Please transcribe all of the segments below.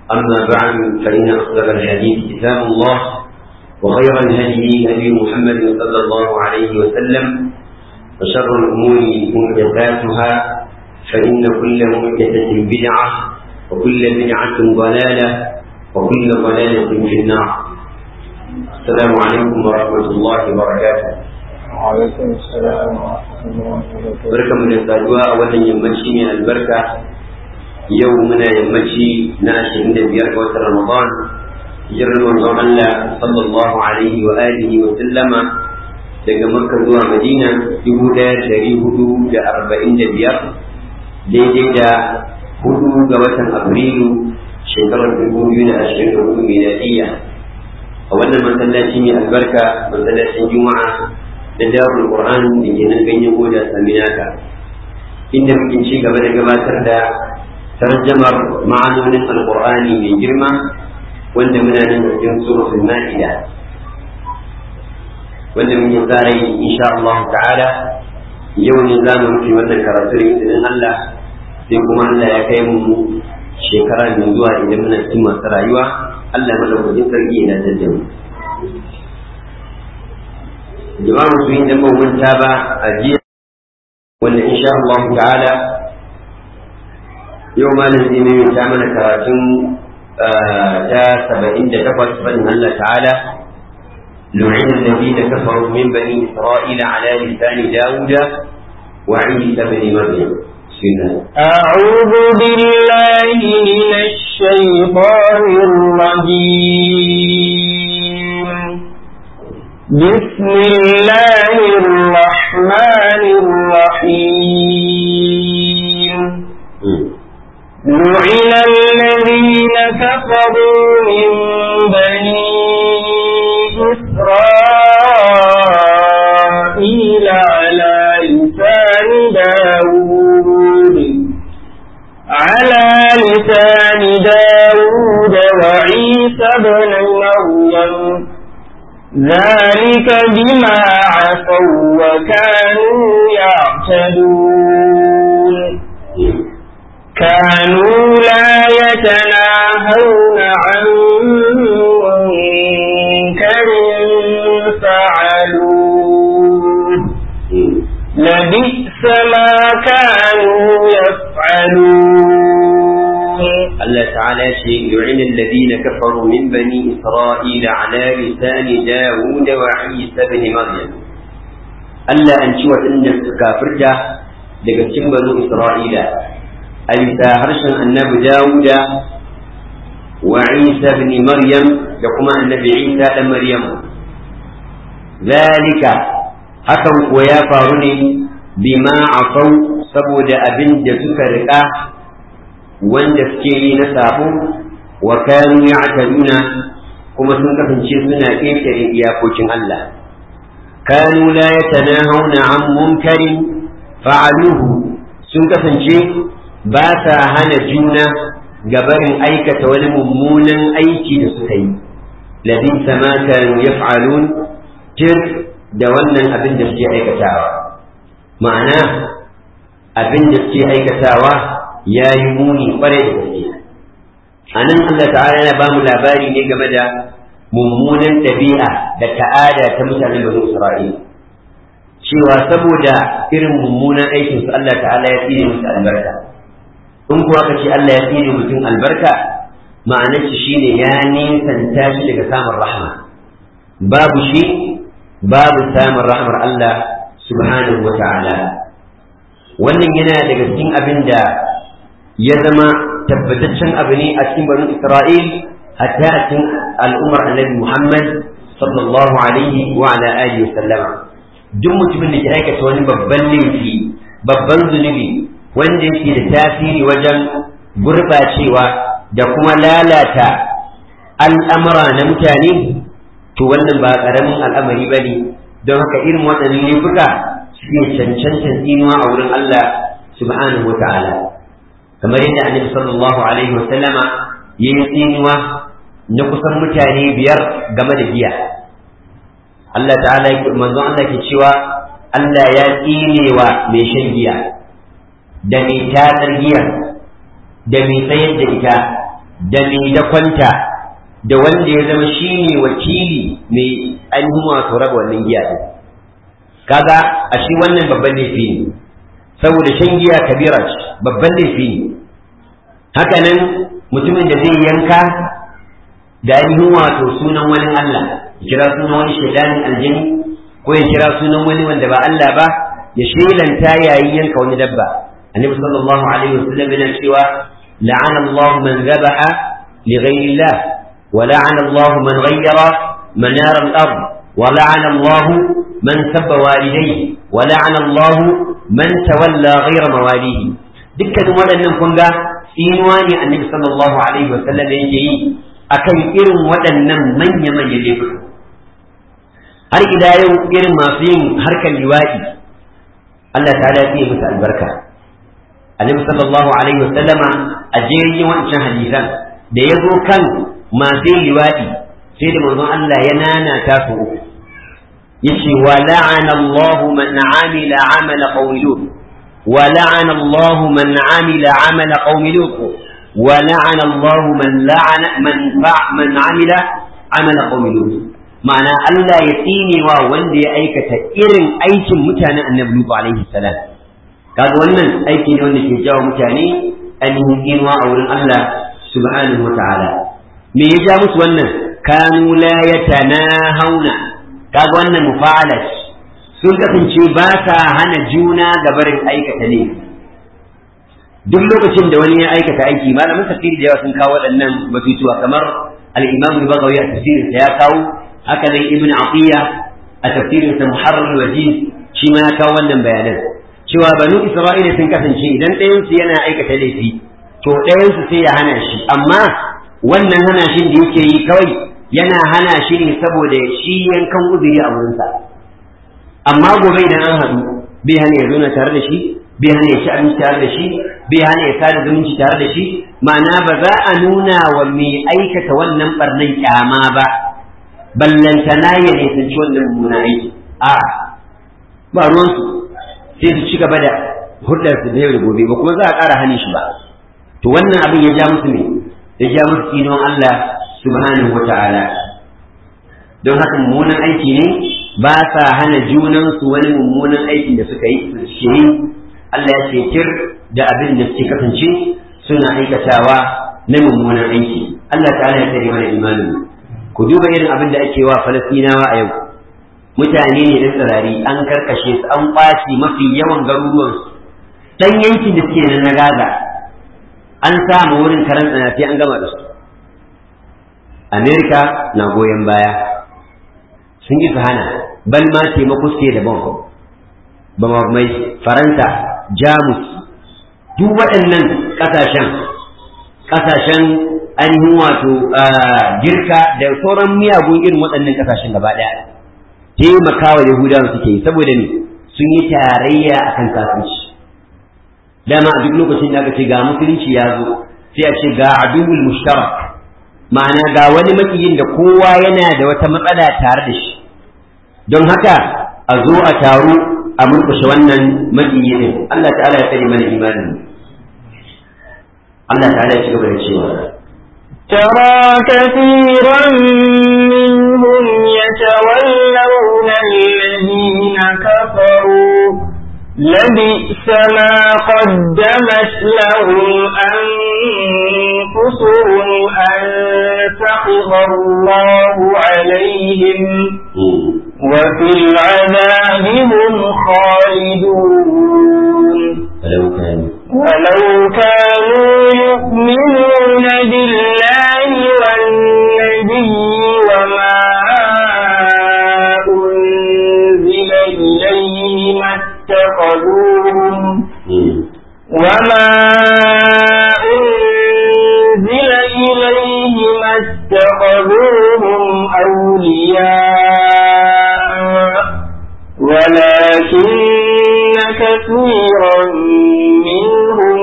أما بعد فإن أصدق الحديث كتاب الله وخير الهدي هدي محمد صلى الله عليه وسلم وشر الأمور محدثاتها فإن كل محدثة بدعة وكل بدعة ضلالة وكل ضلالة في النار السلام عليكم ورحمة الله وبركاته وعليكم السلام ورحمة الله وبركاته barkan mu da saduwa a wannan yammaci mai albarka yau muna yammaci na ashirin da biyar ga watan ramadan hijirar manzon Allah sallallahu alaihi wa alihi wa sallama daga makka zuwa madina dubu ɗaya da ɗari hudu da arba'in da biyar daidai da hudu ga watan afrilu shekarar dubu biyu da ashirin da hudu miladiyya a wannan masallaci mai albarka masallacin juma'a da darul qur'an da ke nan ganyen goda saminaka inda muke ci gaba da gabatar da tarjamar ma'anonin alqur'ani mai girma wanda muna nan cikin suratul ma'ida wanda muke tsara yi insha Allah ta'ala yau ne za mu rufe wannan karatu da izinin Allah sai kuma Allah ya kai mu shekara mai zuwa idan muna cikin masu rayuwa Allah madaukakin sarki ya dace da mu jama'a musulmi da ban manta ba a jiya wanda insha Allah ta'ala yau malam zai mai ta mana karatun ta saba'in da takwas fadin Allah ta'ala لعن الذين كفروا من بني إسرائيل على لسان داود وعيسى بن مريم بسم الله أعوذ بالله من الشيطان الرجيم بسم الله الرحمن الرحيم لعن الذين كفروا من بني إسرائيل على لسان داود على لسان داود وعيسى بن مريم ذلك بما عصوا وكانوا يعتدون كانوا لا يتناهون عن منكر فعلوه لبئس ما كانوا يفعلون الله تعالى شيء يعن الذين كفروا من بني إسرائيل على لسان داود وعيسى بن مريم ألا أنشوة إن كافرجة لقد بنو إسرائيل أليس هرشا النبي داود وعيسى بن مريم لكما النبي عيسى بن مريم ذلك hakan kuwa ya faru ne bima afau saboda abin da suka riƙa wanda suke yi na sabo wa kanu ya'taduna kuma sun kasance suna ƙetare iyakokin Allah kanu la yatanahawna an munkarin fa'aluhu sun kasance ba sa hana juna gabarin aikata wani mummunan aiki da suka yi labisa ma kanu yaf'alun tir da wannan abin da suke aikatawa ma'ana abin da suke aikatawa ya yi muni kwarai da gaske a nan Allah ta'ala yana ba mu labari ne game da mummunan ɗabi'a da ta'ada ta mutanen bani Isra'ila cewa saboda irin mummunan aikin su Allah ta'ala ya tsire musu albarka in kuwa ka ce Allah ya tsire mutum albarka ma'anar shi shine ya nisanta shi daga samun rahma babu shi babu samun rahmar Allah subhanahu wa ta'ala wannan yana daga cikin abin da ya zama tabbataccen abu ne a cikin bani Isra'il hatta a cikin al'ummar annabi Muhammad sallallahu alaihi wa ala alihi wa sallama duk mutumin da ke aikata wani babban laifi babban zunubi wanda yake da tasiri wajen gurɓacewa da kuma lalata al'amura na mutane to wannan ba ƙaramin al'amari ba ne don haka irin waɗannan laifuka suke cancancan tsinuwa a wurin Allah subhanahu wa ta'ala kamar yadda annabi sallallahu alaihi wa sallama ya yi tsinuwa na kusan mutane biyar game da giya Allah ta'ala manzon Allah ke cewa Allah ya tsinewa mai shan giya da mai tatsar giya da mai sayar da ita da mai da kwanta da wanda ya zama shine wakili mai ainihin wato raba wannan giya din kaga a shi wannan babban laifi ne saboda shan giya kabira ce babban laifi ne haka nan mutumin da zai yanka da ainihin wato sunan wani Allah ya kira sunan wani shaidanin aljini ko ya kira sunan wani wanda ba Allah ba ya shelanta yayin yanka wani dabba annabi sallallahu alaihi wasallam yana cewa la'ana Allah man zabaha li ghayri Allah wa la'ana Allah man ghayyara manar al-ard wa la'ana Allah man sabba walidayhi wa la'ana Allah man tawalla ghayra mawalihi dukkan waɗannan kun ga tsinuwa ne annabi sallallahu alaihi wasallam yake yi akan irin waɗannan manya-manyan laifuka har ila yau irin masu yin harkar liwaɗi Allah ta ya yi musu albarka annabi sallallahu alaihi wa sallama a jerin wancan hadisan da ya zo kan masu yin liwaɗi sai da manzon Allah ya nana ta su uku yace wa la'ana Allah man amila amala qawmi lut wa la'ana Allah man amila amala qawmi lut wa la'ana Allah man la'ana man man amila amala qawmi lut ma'ana Allah ya tsine wa wanda ya aikata irin aikin mutanen annabi Lutu alaihi salam kaga wannan aiki ne wanda ke jawo mutane ainihin inuwa a wurin Allah subhanahu wa ta'ala me ya ja musu wannan kanu la yatanahawna kaga wannan mufa'ala sun kasance ba sa hana juna ga barin aikata ne duk lokacin da wani ya aikata aiki malamin tafsiri da yawa sun kawo waɗannan batutuwa kamar al-imam al-baghawi a tafsirinsa ya kawo haka nan ibn atiya a tafsirin sa muharrar wajiz shi ma ya kawo wannan bayanan cewa banu isra'ila sun kasance idan ɗayan su yana aikata laifi to ɗayan su sai ya hana shi amma wannan hana shi da yake yi kawai yana hana shi ne saboda shi yankan uzuri a wurinsa amma gobe idan an haɗu bai hana ya zauna tare da shi bai hana ya ci abinci tare da shi bai hana ya sada zumunci tare da shi ma'ana ba za a nuna wa mai aikata wannan barnan kyama ba ballantana ya nisanci wannan mummunan aiki a ba ruwansu sai su ci gaba da hudar su da yau da gobe ba kuma za a ƙara hannun shi ba to wannan abin ya ja musu ne ya ja musu tsinon Allah subhanahu wa ta'ala don haka mummunan aiki ne ba sa hana junansu wani mummunan aikin da suka yi su yi Allah ya ce kir da abin da suke kasance suna aikatawa na mummunan aiki Allah ta'ala ya tsare mana imanin ku duba irin abin da ake wa falastinawa a yau mutane ne da tsirari an karkashe su an kwace mafi yawan garuruwansu dan yankin da suke na gaza an samu wurin karan tsanafi an gama da su amerika na goyon baya sun yi su hana bal ma taimako suke da ban ba mai faransa jamus duk waɗannan ƙasashen ƙasashen ainihin wato girka da sauran miyagun irin waɗannan ƙasashen gaba ɗaya taimakawa yahudawa suke yi saboda ne sun yi tarayya a kan kafirci dama a duk lokacin da aka ce ga musulunci ya zo sai a ce ga aduwul mushtarak ma'ana ga wani makiyin da kowa yana da wata matsala tare da shi don haka a zo a taru a murkushe wannan makiyi din Allah ta'ala ya tsare mana imanin Allah ta'ala ya ci gaba da cewa ترى كثيرا منهم يتولون الذين كفروا لبئس ما قدمت لهم أنفسهم أن سخط الله عليهم وفي العذاب هم خالدون ولو كانوا يؤمنون بالله والنبي وما أنزل إليه ما اتخذوهم وما أنزل إليه ما اتخذوهم أولياء ولكن كثيرا منهم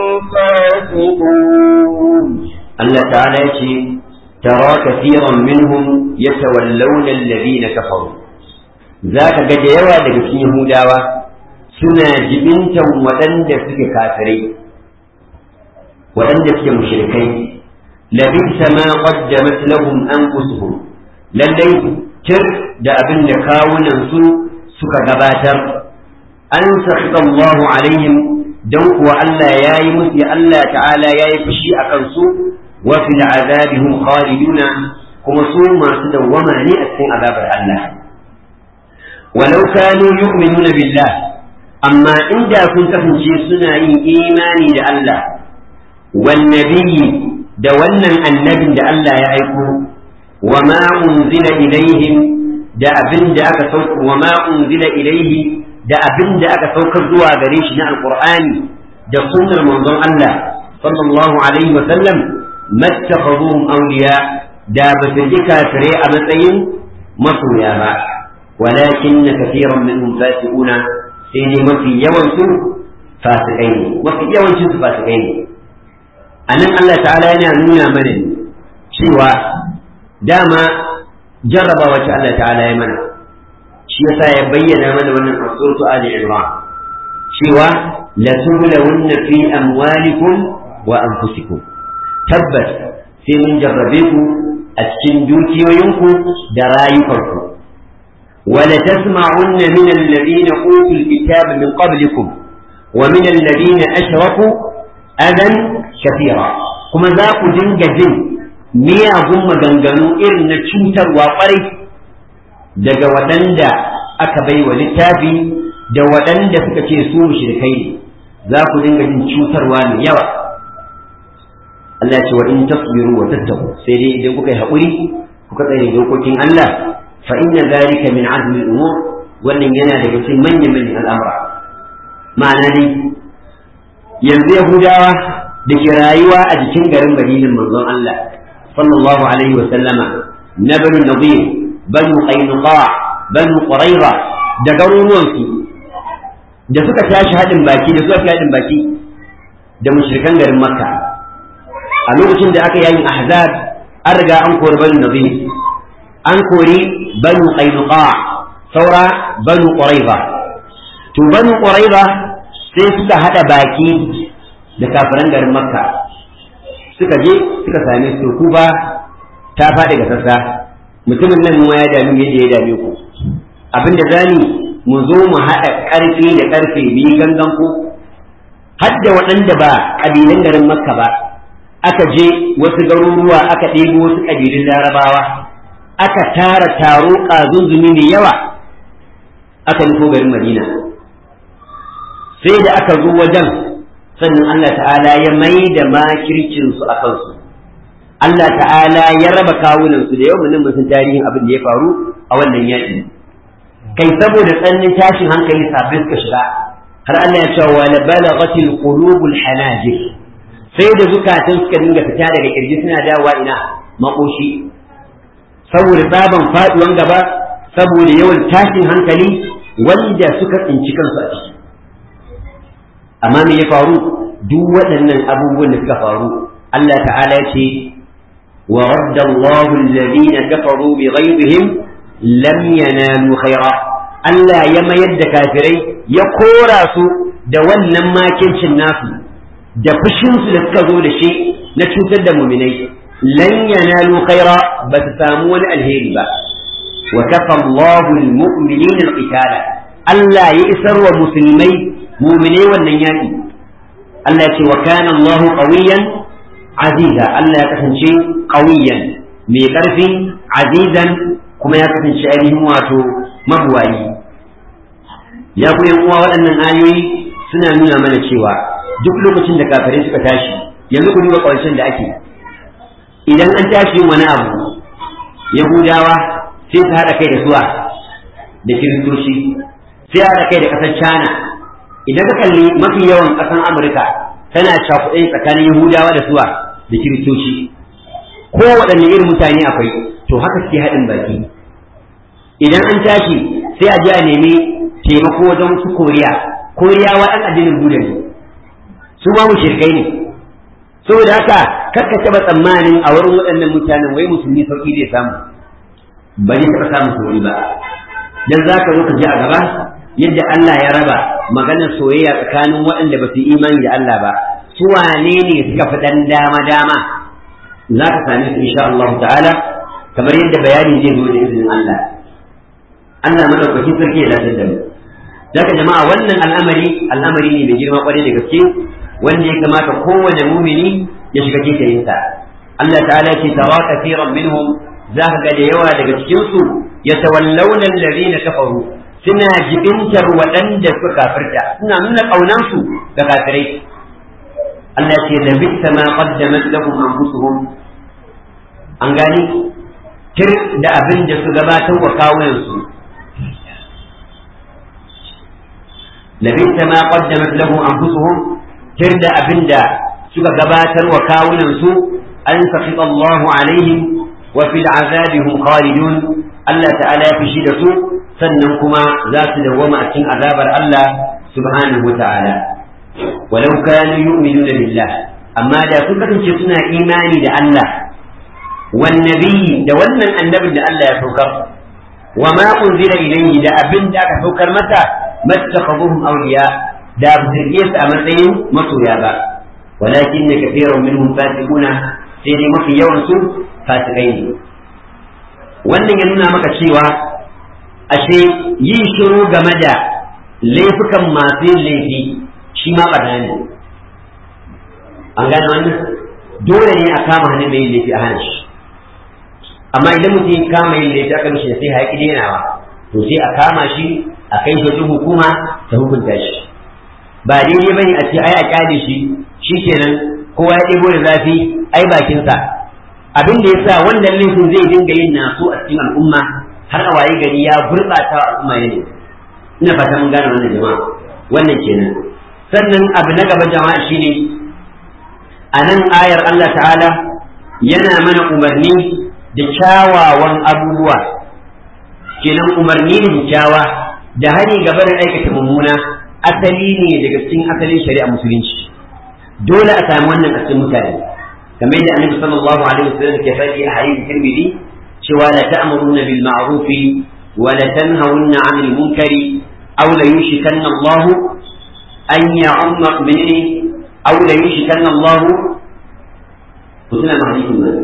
فاسقون الله تعالى يقول ترى كثيرا منهم يتولون الذين كفروا ذاك قد يوى لك يهوداوا suna jibintan waɗanda suke kafirai waɗanda suke mushrikai labisa ma qaddamat lahum anfusuhum lallai tir da abin da kawunan su suka gabatar an sakhita Allah alaihim dan kuwa Allah yayi musu Allah ta'ala yayi fushi akan su wa fil azabihum khaliduna kuma su masu dawwama ne a cikin azabar Allah walau kanu yu'minuna billah amma inda kun kasance suna yin imani da Allah wan nabiyyi da wannan annabin da Allah ya aiko wa ma unzila ilaihim da abin da aka sauka wa ma unzila ilaihi da abin da aka saukar zuwa gare shi na alqur'ani da sunnar manzon Allah sallallahu alaihi wa sallam mattakhadhuhum awliya da ba su ji kafirai a matsayin masoya ba walakin kathiran minhum fasiquna sai dai mafi yawan su fasikai ne mafi yawancin su fasikai ne anan Allah ta'ala yana nuna mana cewa dama jarraba wacce Allah ta'ala ya mana shi yasa ya bayyana mana wannan a suratu Ali Imran cewa la tublawunna fi amwalikum wa anfusikum tabbas sai mun jarrabe ku a cikin dukiyoyinku da rayukanku ولتسمعن من الذين أوتوا الكتاب من قبلكم ومن الذين أشركوا أذى كثيرا كما ذاك جنج جن ميا هم جنجنو إرن تشوتر وقري daga waɗanda aka bai wa littafi da waɗanda suka ce su mushrikai ne za ku dinga jin cutarwa mai yawa Allah ya ce wa in tasbiru wa tattaku sai dai idan kuka yi haƙuri kuka tsare dokokin Allah fa inna zalika min azmi al-umur wannan yana daga cikin manyan manyan al'amura ma'ana dai yanzu yahudawa da ke rayuwa a jikin garin madinin manzon Allah sallallahu alaihi wa sallama na banu nadir banu qainuqa banu quraiba da garuruwan su da suka tashi hadin baki da suka hadin baki da mushrikan garin makka a lokacin da aka yayin ahzab an riga an kori banu nadir an kori banu qainuqa saura banu quraiba to banu quraiba sai suka hada baki da kafiran garin makka suka je suka same su ku ba ta faɗi ga sassa mutumin nan mu ya dami yadda ya dame ku abinda zani mu zo mu haɗa ƙarfi da ƙarfe biyu gangan ku har da waɗanda ba ƙabilan garin makka ba aka je wasu garuruwa aka ɗebo wasu ƙabilun larabawa aka tara taro ƙazunzumi mai yawa aka nufo garin madina sai da aka zo wajen sannan Allah ta'ala ya mai da makircinsu a kansu Allah ta'ala ya raba kawunansu da yawan mun san tarihin abin da ya faru a wannan yaƙi kai saboda tsannin tashin hankali sabbin suka shiga har Allah ya ce wa la balaghatil qulubul hanajir sai da zukatan suka dinga fita daga kirji suna dawowa ina makoshi saboda tsaban faduwan gaba saboda yawan tashin hankali wanda suka tsinci kansu a ciki amma me ya faru duk waɗannan abubuwan da suka faru Allah ta'ala ya ce wa radda Allahu alladhina kafaru bi ghayrihim lam yanalu khaira Allah ya mayar da kafirai ya kora su da wannan makincin nasu da fushin su da suka zo da shi na cutar da muminai lan yanalu khaira ba su samu wani alheri ba wa kafa Allahu almu'minina alqitala Allah ya isar wa musulmai muminai wannan yaƙi Allah ya ce wa kana Allahu qawiyan aziza Allah ya kasance qawiyan mai ƙarfi azizan kuma ya kasance ainihin wato mabuwayi ya ku yan uwa waɗannan ayoyi suna nuna mana cewa duk lokacin da kafirai suka tashi yanzu ku duba ƙarshen da ake idan an tashi yin wani abu yahudawa sai su haɗa kai da suwa da kiristoci sai haɗa kai da ƙasar china idan ka kalli mafi yawan ƙasar amurka tana cakuɗe tsakanin yahudawa da suwa da kiristoci ko waɗanne irin mutane akwai to haka suke haɗin baki idan an tashi sai a je a nemi taimako wajen su koriya koriyawa ɗan addinin buda ne su ma mu shirkai ne saboda haka kakka taɓa tsammanin a wurin waɗannan mutanen wai musulmi sauƙi zai samu ba zai taɓa samun sauƙi ba dan za ka zo ka ji a gaba yadda Allah ya raba maganar soyayya tsakanin waɗanda ba su yi imani da Allah ba su wane ne suka fi ɗan dama dama za ka same su insha Allah ta'ala kamar yadda bayani zai zo da izinin Allah Allah madaukakin sarki ya lafiya da mu daga jama'a wannan al'amari al'amari ne mai girma kwarai da gaske wanda ya kamata kowane mumini ya shiga cikin sa Allah ta'ala ce tara kafiran minhum za ka ga da yawa daga cikin su yatawallawna alladhina kafaru suna jibintar waɗanda suka kafirta suna nuna ƙaunansu ga kafirai Allah ce da bitta ma qaddamat lahum anfusuhum an gani tir da abin da su gabatar wa kawunansu labitta ma qaddamat lahum anfusuhum tir da abin da suka gabatar wa kawunansu an safita Allahu alaihim wa fil azabihum khalidun Allah ta'ala ya fishi da su sannan kuma za su dawwama a cikin azabar Allah subhanahu wa ta'ala walau kanu yu'minuna billah amma da sun kasance suna imani da Allah wan nabiyyi da wannan annabin da Allah ya saukar wa ma unzila ilayhi da abin da aka saukar mata mattakhaduhum awliya da ba su su a matsayin masoya ba walakin ne kathirun minhum fasiquna sai dai mafi yawan su fasikai ne wannan ya nuna maka cewa ashe yin shiru game da laifukan masu yin laifi shi ma ɓarna ne an gane wannan dole ne a kama hannun mai yin laifi a hana shi amma idan mutum ya kama yin laifi aka mishi sai haƙi denawa to sai a kama shi a kai shi wajen hukuma ta hukunta shi ba daidai bane a ce ai a kyale shi shi kenan kowa ya ɗebo da zafi ai bakinsa abin da yasa wannan laifin zai dinga yin naso a cikin al'umma har a waye gari ya gurɓata al'umma ne ina fata mun gane wannan jama'a wannan kenan sannan abu na gaba jama'a shine a nan ayar Allah ta'ala yana mana umarni da kyawawan abubuwa kenan umarni da kyawa da hani gaba da aikata mummuna asali ne daga cikin asalin shari'a musulunci dole a samu wannan a cikin mutane kamar yadda annabi sallallahu alaihi wasallam ke faɗi a hadisi tirmidhi cewa la ta'muruna bil ma'ruf wa la tanhawunna 'anil munkari aw la yushikanna Allah an ya'umma minni aw la yushikanna Allah kutuna ma hadisin nan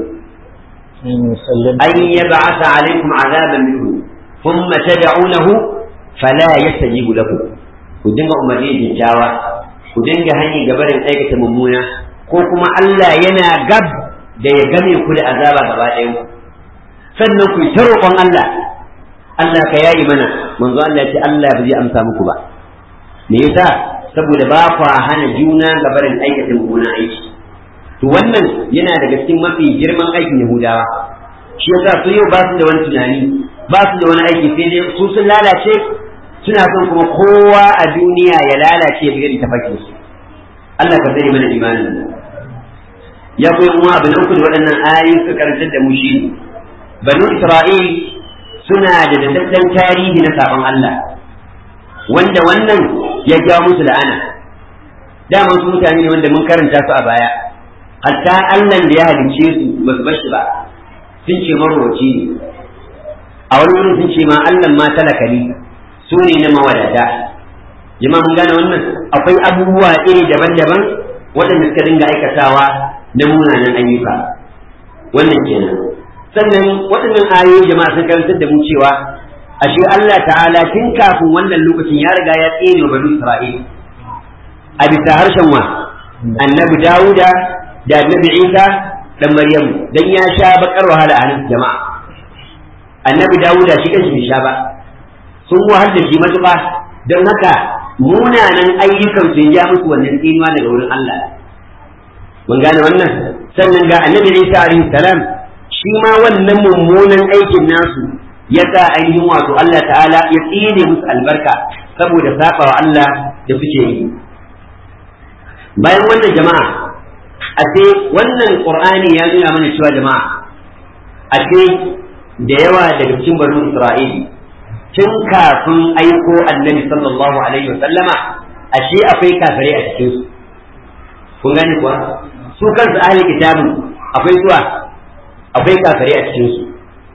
an yab'atha 'alaykum 'adaban minhu thumma tad'unahu fala yastajibu lakum ku dinga umarni da jawa ku dinga hanyar gabarin aikata mummuna ko kuma Allah yana gab da ya game ku da azaba gaba ɗayan ku sannan ku ta roƙon Allah Allah ka yayi mana manzo Allah ya ce Allah ba zai amsa muku ba me yasa saboda ba ku hana juna gabarin aikata mummunan aiki to wannan yana daga cikin mafi girman aikin Yahudawa shi yasa su yau ba su da wani tunani ba su da wani aiki sai dai su sun lalace suna son kuma kowa a duniya ya lalace ya bi tafakin su Allah ka sani mana imanin ya koyi kuma abin uku da waɗannan ayoyi suka karantar da mu shi banu Isra'il suna da dadaddan tarihi na sabon Allah wanda wannan ya ja musu la'ana dama su mutane ne wanda mun karanta su a baya hatta Allah da ya halicce su ba su bashi ba sun ce marwaci ne a wani wurin sun ce ma Allah ma talaka ne su ne na mawadata jama'a mun gane wannan akwai abubuwa iri daban-daban waɗanda suka dinga aikatawa na munanan ayyuka wannan kenan sannan waɗannan ayoyi jama'a sun karantar da mu cewa ashe Allah ta'ala tun kafin wannan lokacin ya riga ya tsere wa banu Isra'il a bisa harshen wa annabi Dawuda da annabi Isa dan Maryamu dan ya sha bakar wahala a hannun jama'a annabi Dawuda shi kanshi bai sha ba sun wahal da shi matuƙa don haka munanan ayyukan su ya musu wannan tsinuwa daga wurin Allah mun gane wannan sannan ga annabi Isa alaihi salam shi ma wannan mummunan aikin nasu ya sa ainihin wato Allah ta'ala ya tsine musu albarka saboda saba wa Allah da suke yi bayan wannan jama'a a ce wannan qur'ani ya nuna mana cewa jama'a a ce da yawa daga cikin banu isra'ili tun kafin aiko annabi sallallahu alaihi wa sallama ashe akwai kafirai a cikin su kun gane kuwa su kansu ahli kitabun akwai zuwa akwai kafirai a cikin su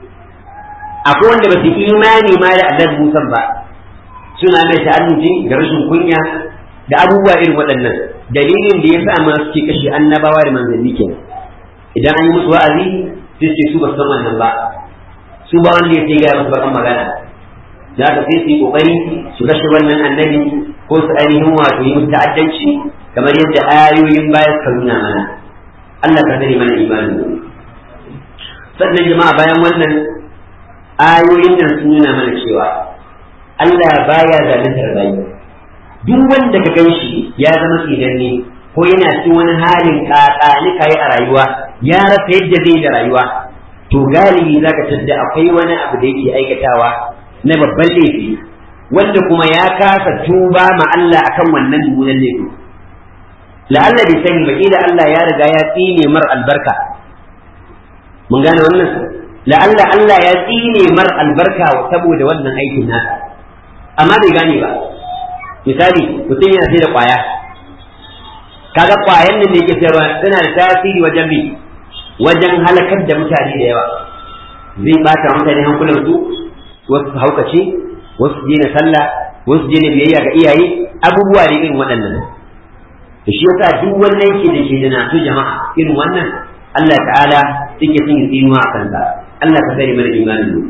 akwai wanda ba su imani ma da annabi Musa ba suna mai ta'annuji da rashin kunya da abubuwa irin waɗannan dalilin da ya sa ma suke kashe annabawa da manzanni kenan idan an yi musu wa'azi sai ce su ba su san wannan ba su ba wanda ya ce gaya musu bakan magana da haka sai su yi kokari su kashe wannan annabi ko su ainihin wato yi musu ta'addanci kamar yadda ayoyin baya suka nuna mana Allah ka sani mana imani sannan jama'a bayan wannan ayoyin nan sun nuna mana cewa Allah baya zaluntar bayi duk wanda ka gan shi ya zama tsidanne ko yana cikin wani halin kakani kai a rayuwa ya rasa yadda zai da rayuwa to galibi zaka tadda akwai wani abu da yake aikatawa na babban laifi wanda kuma ya kasa tuba ma Allah akan wannan mummunan laifi la'alla bai sani ba kila Allah ya riga ya tsine mar albarka mun gane wannan la'alla Allah ya tsine mar albarka saboda wannan aikin nasa amma bai gane ba misali mutum yana sai da kwaya kaga kwayan nan da yake sayarwa tana da tasiri wajen bi wajen halakar da mutane da yawa zai bata mutane hankulan su wasu su haukace wasu su daina sallah wasu daina biyayya ga iyaye abubuwa da irin waɗannan da shi yasa duk wannan ke da ke da nasu jama'a irin wannan Allah ta'ala yake son yi tsinuwa a kansa Allah ka sani mana imanin mu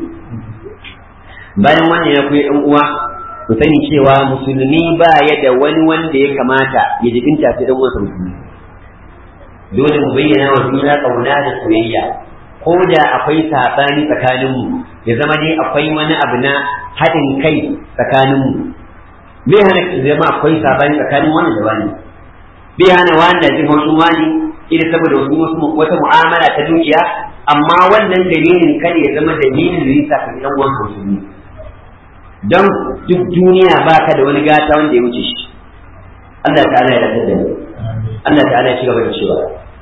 bayan wannan ya koyi ɗan uwa ku sani cewa musulmi ba ya da wani wanda ya kamata ya jibinta sai dan uwansa musulmi dole mu bayyana wa juna kauna da soyayya ko da akwai saɓani tsakaninmu ya zama dai akwai wani abu na haɗin kai tsakaninmu bai hana zama akwai saɓani tsakanin wani da wani bai hana wani da jin haushin wani ina saboda wasu wasu wata mu'amala ta dukiya amma wannan dalilin kada ya zama dalilin da yasa ka dan uwan musulmi don duk duniya ba ka da wani gata wanda ya wuce shi Allah ta'ala ya rabu da Allah ta'ala ya ci gaba da cewa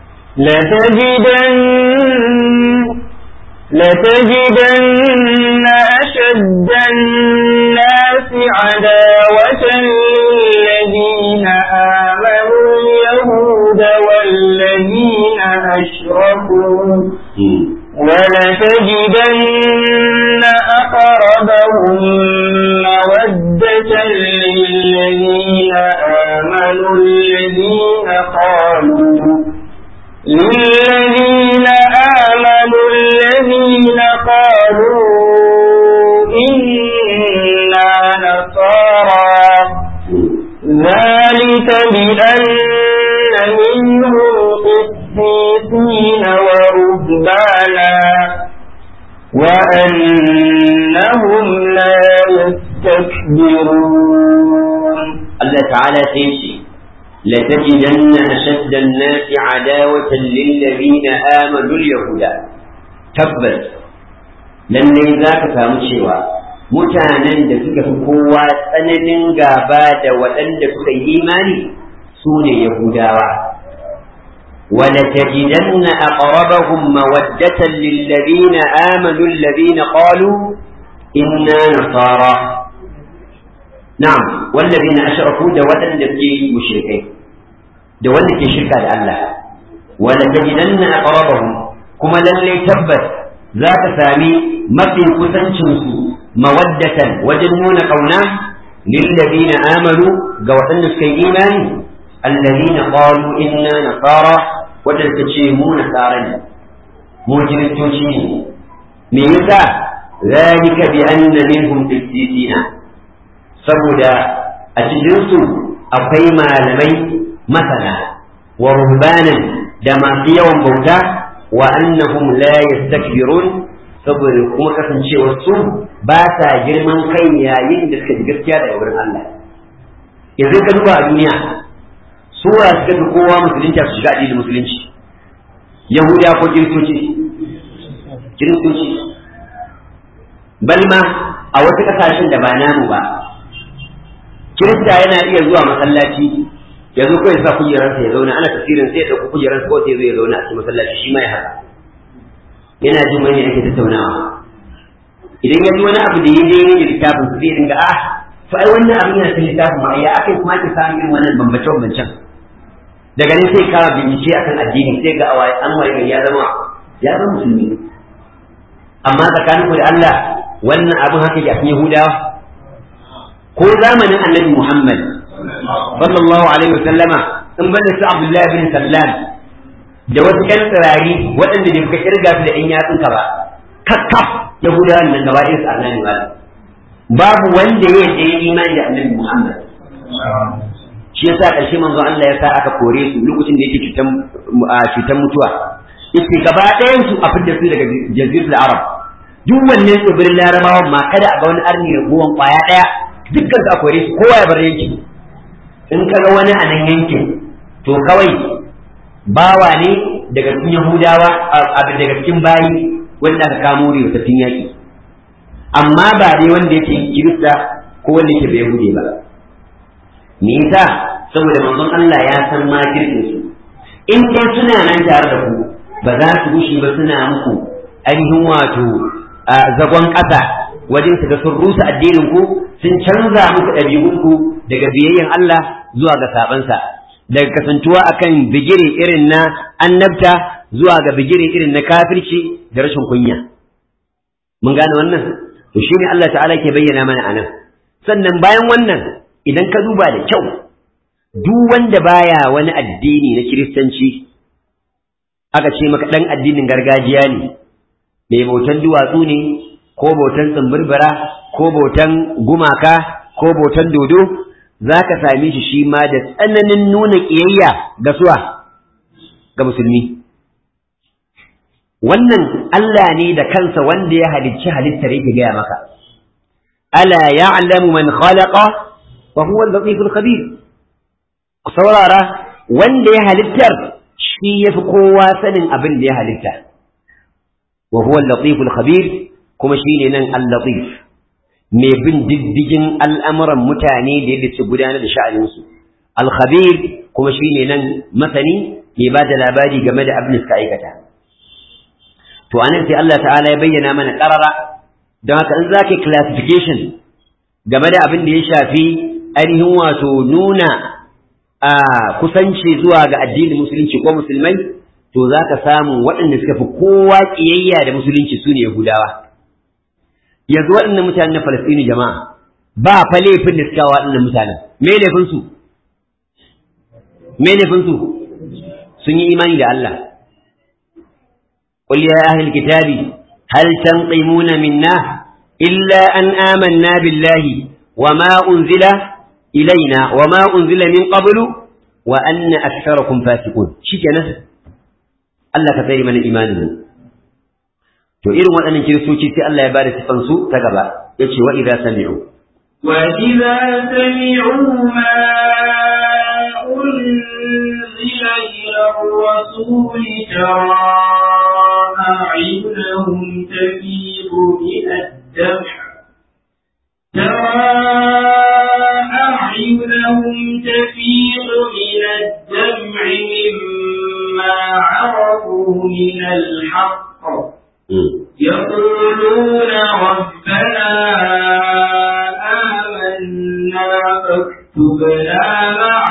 لتجدن لتجدن أشد الناس عداوة للذين آمنوا اليهود والذين أشركوا ولتجدن أقربهم مودة للذين آمنوا الذين قالوا للذين آمنوا الذين قالوا إنا نصارى ذلك بأن منهم قسيسين ورهبانا وأنهم لا يستكبرون الله تعالى تنشي لتجدن أشد الناس عداوة للذين آمنوا اليهود تبت lallai za ka samu cewa mutanen da suka fi kowa tsananin gaba da waɗanda suka yi imani su ne Yahudawa. ولتجدن أقربهم مودة للذين آمنوا الذين قالوا إنا نصارى نعم والذين أشركوا دوتا لكي مشركين دوتا لكي شركة الله ولتجدن أقربهم كما للي تبت ذات سامي ما في كسنشنسو مودة وجنون قونا للذين آمنوا قوة لكي إيمان الذين قالوا إنا نصارى وتلتشيمون نصارى مجرد ميسا ذلك بأن منهم قسيسين saboda a cikinsu akwai malamai masana wa ruhbanan da masu yawan bauta wa annahum la yastakbirun saboda kuma kasancewar su ba sa girman kai yayin da suka ji gaskiya daga wurin Allah yanzu ka duba a duniya sura suka fi kowa musulunci su shiga addinin musulunci yahuda ko kiristoci kiristoci balma a wasu kasashen da ba namu ba kirista yana iya zuwa masallaci ya zo kawai sa kujerarsa ya zauna ana tafsirin sai ya ɗauki kujerarsa kawai sai ya zauna a cikin masallaci shi ma ya haka yana jin wani ake tattaunawa idan ya ji wani abu da ya daidai da littafin sai ya dinga ah to ai wannan abin yana cikin littafin ma ya akai kuma ake samun irin wannan bambance bambancen daga nan sai kawo bincike akan addini sai ga awai an waye ya zama ya zama musulmi amma tsakaninku da Allah wannan abin haka ya fi Yahudawa ko zamanin annabi Muhammad sallallahu alaihi wasallama in banda su Abdullahi bin Sallam da wasu ƴan tsirari waɗanda bai fuka kirga su da ƴan yatsunka ba kakkaf yahudawan nan gaba ɗaya su annabi ba babu wanda ya yi imani da annabi Muhammad shi yasa ƙarshe manzo Allah ya sa aka kore su lokacin da yake cutan cutan mutuwa yace gaba ɗayan su a fitar su daga jaziratul arab duk wannan tsibirin larabawan ma kada a ga wani arni raguwan kwaya ɗaya dukkan su a kore su kowa ya bar yankin in ka ga wani a nan yankin to kawai bawa ne daga cikin yahudawa daga cikin bayi wanda aka kamo ribatattun yaƙi amma ba dai wanda yake kirista ko wanda yake bai yahude ba me yasa saboda manzon Allah ya san makirkin su in dai suna nan tare da ku ba za su gushi ba suna muku ainihin wato zagon ƙasa wajen su ga sun rusa addinin ku sun canza muku ɗabi'un ku daga biyayyen Allah zuwa ga sabansa daga kasantuwa akan bigire irin na annabta zuwa ga bigire irin na kafirci da rashin kunya mun gane wannan to shine Allah ta'ala ke bayyana mana anan sannan bayan wannan idan ka duba da kyau duk wanda baya wani addini na kiristanci aka ce maka dan addinin gargajiya ne mai bautan duwatsu ne ko bautan tsimbirbira ko bautan gumaka ko bautan dodo za ka same shi shi ma da tsananin nuna ƙiyayya ga suwa ga musulmi wannan Allah ne da kansa wanda ya halicci halittar yake gaya maka ala ya'lamu man khalaqa wa huwa al-latiful khabir ku saurara wanda ya halittar shi yafi kowa sanin abin da ya halitta wa huwa al-latiful khabir kuma shine nan al-latif mai bin diddigin al'amuran mutane da yadda su gudanar da sha'aninsu al-khabir kuma shine nan masani mai ba da labari game da abin da suka aikata to anan sai Allah ta'ala ya bayyana mana karara don haka in zaka classification game da abin da ya shafi ainihin wato nuna a kusanci zuwa ga addinin musulunci ko musulmai to zaka samu waɗanda suka fi kowa ƙiyayya da musulunci su ne yahudawa yanzu waɗannan mutanen na falastini jama'a ba fa laifin da suka waɗannan mutanen me laifin su me laifin su sun yi imani da Allah قل يا أهل الكتاب هل تنقمون منا إلا أن آمنا بالله وما أنزل إلينا وما أنزل من قبل وأن أكثركم فاسقون شكنا الله كثير من إيمانه to irin waɗannan kiristoci sai Allah ya bada sifan su ta gaba yace wa idza sami'u wa idza sami'u ma unzila ila rasul tara أعينهم تفيض من الدمع ترى أعينهم تفيض من الدمع مما عرفوا من الحق يقولون ربنا آمنا فاكتبنا مع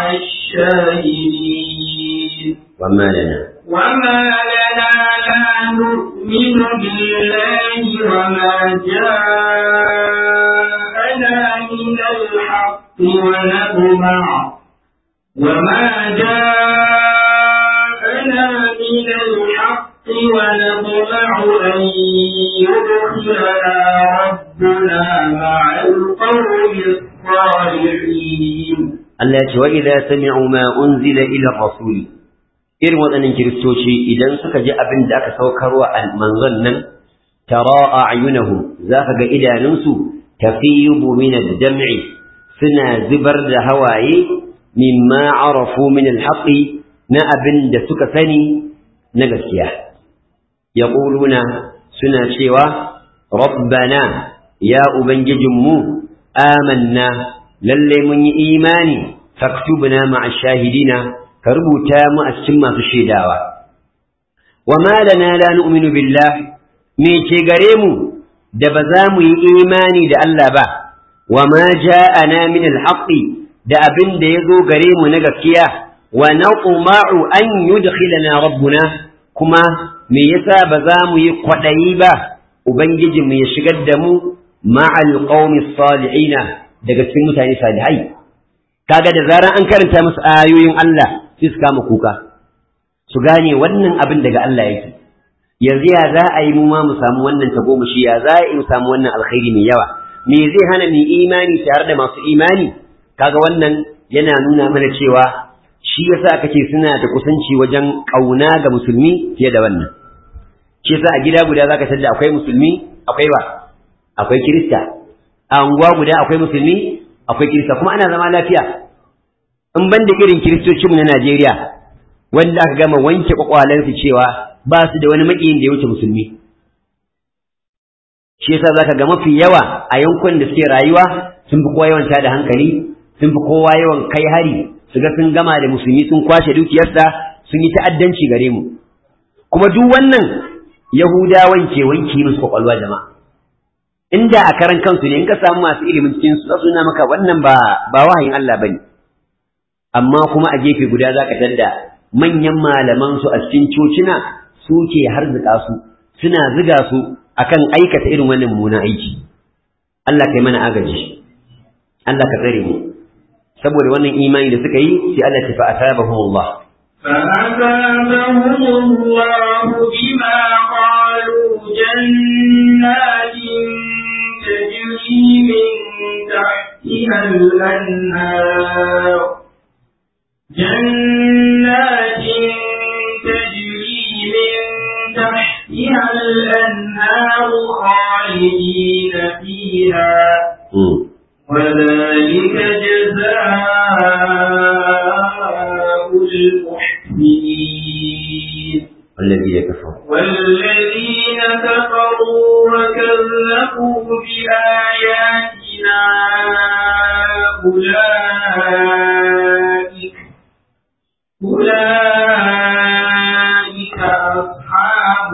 الشاهدين وما لنا وما لنا لا نؤمن بالله وما جاءنا من الحق ونطمع وما جاءنا من الحق ونطمع أن يدخلنا ربنا مع القوم الصالحين التي وإذا سمعوا ما أنزل إلى الرسول irin waɗannan kiristoci idan suka ji abin da aka saukarwa a manzon nan tara a'yunahum zaka ga idanunsu tafiyu min ad-dam'i suna zubar da hawaye mimma arafu min al-haqqi na abin da suka sani na gaskiya yaquluna suna cewa rabbana ya ubangijinmu amanna lalle mun yi imani faktubna ma'a shahidina ka rubuta mu a cikin masu shaidawa wa ma lana la nu'minu billah me ke gare mu da ba za mu yi imani da Allah ba wa ma ja'ana min al-haqqi da abin da ya zo gare mu na gaskiya wa naqma'u an yudkhilana rabbuna kuma me yasa ba za mu yi kwadayi ba ubangiji mu ya shigar da mu ma'al qaumi salihina daga cikin mutane salihai kaga da zaran an karanta musu ayoyin Allah sai su kama kuka su gane wannan abin daga Allah yake yanzu ya za a yi mu ma mu samu wannan tagomashi ya za a yi mu samu wannan alkhairi mai yawa me zai hana mu imani tare da masu imani kaga wannan yana nuna mana cewa shi yasa aka ce suna da kusanci wajen kauna ga musulmi fiye da wannan shi yasa a gida guda zaka tada akwai musulmi akwai ba akwai kirista a unguwa guda akwai musulmi akwai kirista kuma ana zama lafiya in ban da irin kiristocinmu na Najeriya wanda aka gama wanke kwakwalensu cewa ba su da wani maƙiyin da ya wuce musulmi shi yasa zaka ga mafi yawa a yankunan da suke rayuwa sun fi kowa yawan da hankali sun fi kowa yawan kai hari su ga sun gama da musulmi sun kwashe dukiyarsa sun yi ta'addanci gare mu kuma duk wannan yahudawan ke wanke musu kwakwalwa jama'a inda a karan kansu ne in ka samu masu ilimin cikin su suna maka wannan ba ba wahayin Allah bane amma kuma a gefe guda zaka tadda manyan malaman su a cikin cocina suke harzuka su suna ziga su akan aikata irin wannan mummunan aiki Allah kai mana agaji Allah ka tsare mu saboda wannan imani da suka yi sai Allah ta fa asabahumullah فأثابهم الله بما قالوا جنات تجري من تحتها الأنهار جنات تجري من تحتها الأنهار خالدين فيها وذلك جزاء المحسنين والذين كفروا والذين كفروا وكذبوا بآياتنا أولئك أولئك أصحاب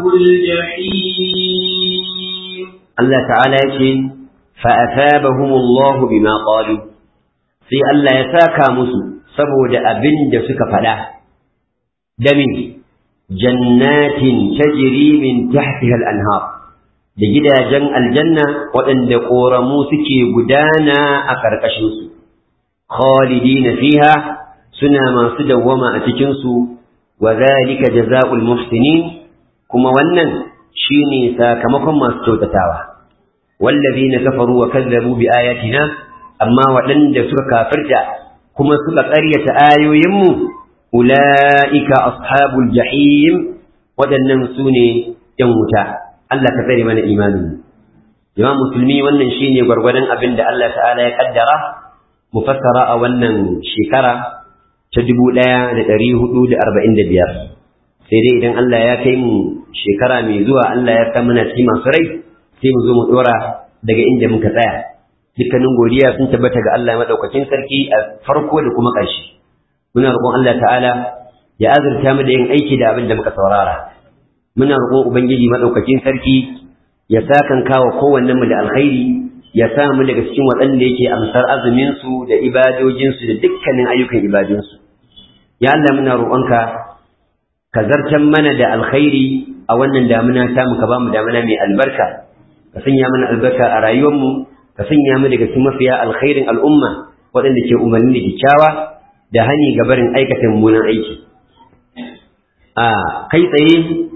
الجحيم Allah ta'ala ya ce fa'asabahumullahu bima qalu sai Allah ya saka musu saboda abin da suka faɗa da min jannatin tajri min tahtiha al-anhar da gidajen aljanna waɗanda ƙoramu suke gudana a ƙarƙashinsu khalidina fiha suna masu dawwama a cikinsu wa zalika jaza'ul muhsinin kuma wannan shine sakamakon masu kyautatawa wallazina kafaru wa kazzabu bi ayatina amma waɗanda suka kafirta kuma suka ƙaryata ayoyinmu ulaika ashabul jahim waɗannan su ne ‘yan wuta Allah ka tsare mana imanin jama'a musulmi wannan shine gwargwadon abin da Allah ta'ala ya kaddara mu fassara a wannan shekara ta dubu ɗaya da ɗari hudu da arba'in da biyar sai dai idan Allah ya kai mu shekara mai zuwa Allah ya sa mana ci masu rai sai mu zo mu ɗora daga inda muka tsaya dukkanin godiya sun tabbata ga Allah maɗaukakin sarki a farko da kuma ƙarshe muna roƙon Allah ta'ala ya azurta mu da yin aiki da abin da muka saurara muna roƙon ubangiji maɗaukakin sarki ya sakan kawo kowannen mu da alkhairi ya sa mu daga cikin waɗanda yake amsar azumin su da ibadojin su da dukkanin ayyukan ibadun su ya Allah muna roƙonka ka zartan mana da alkhairi a wannan damuna ta mu ka ba mu damuna mai albarka ka sanya mana albarka a rayuwar mu ka sanya mu daga cikin mafiya alkhairin al'umma waɗanda ke umarni da kyakkyawa da hani ga barin aikata mummunan aiki a kai tsaye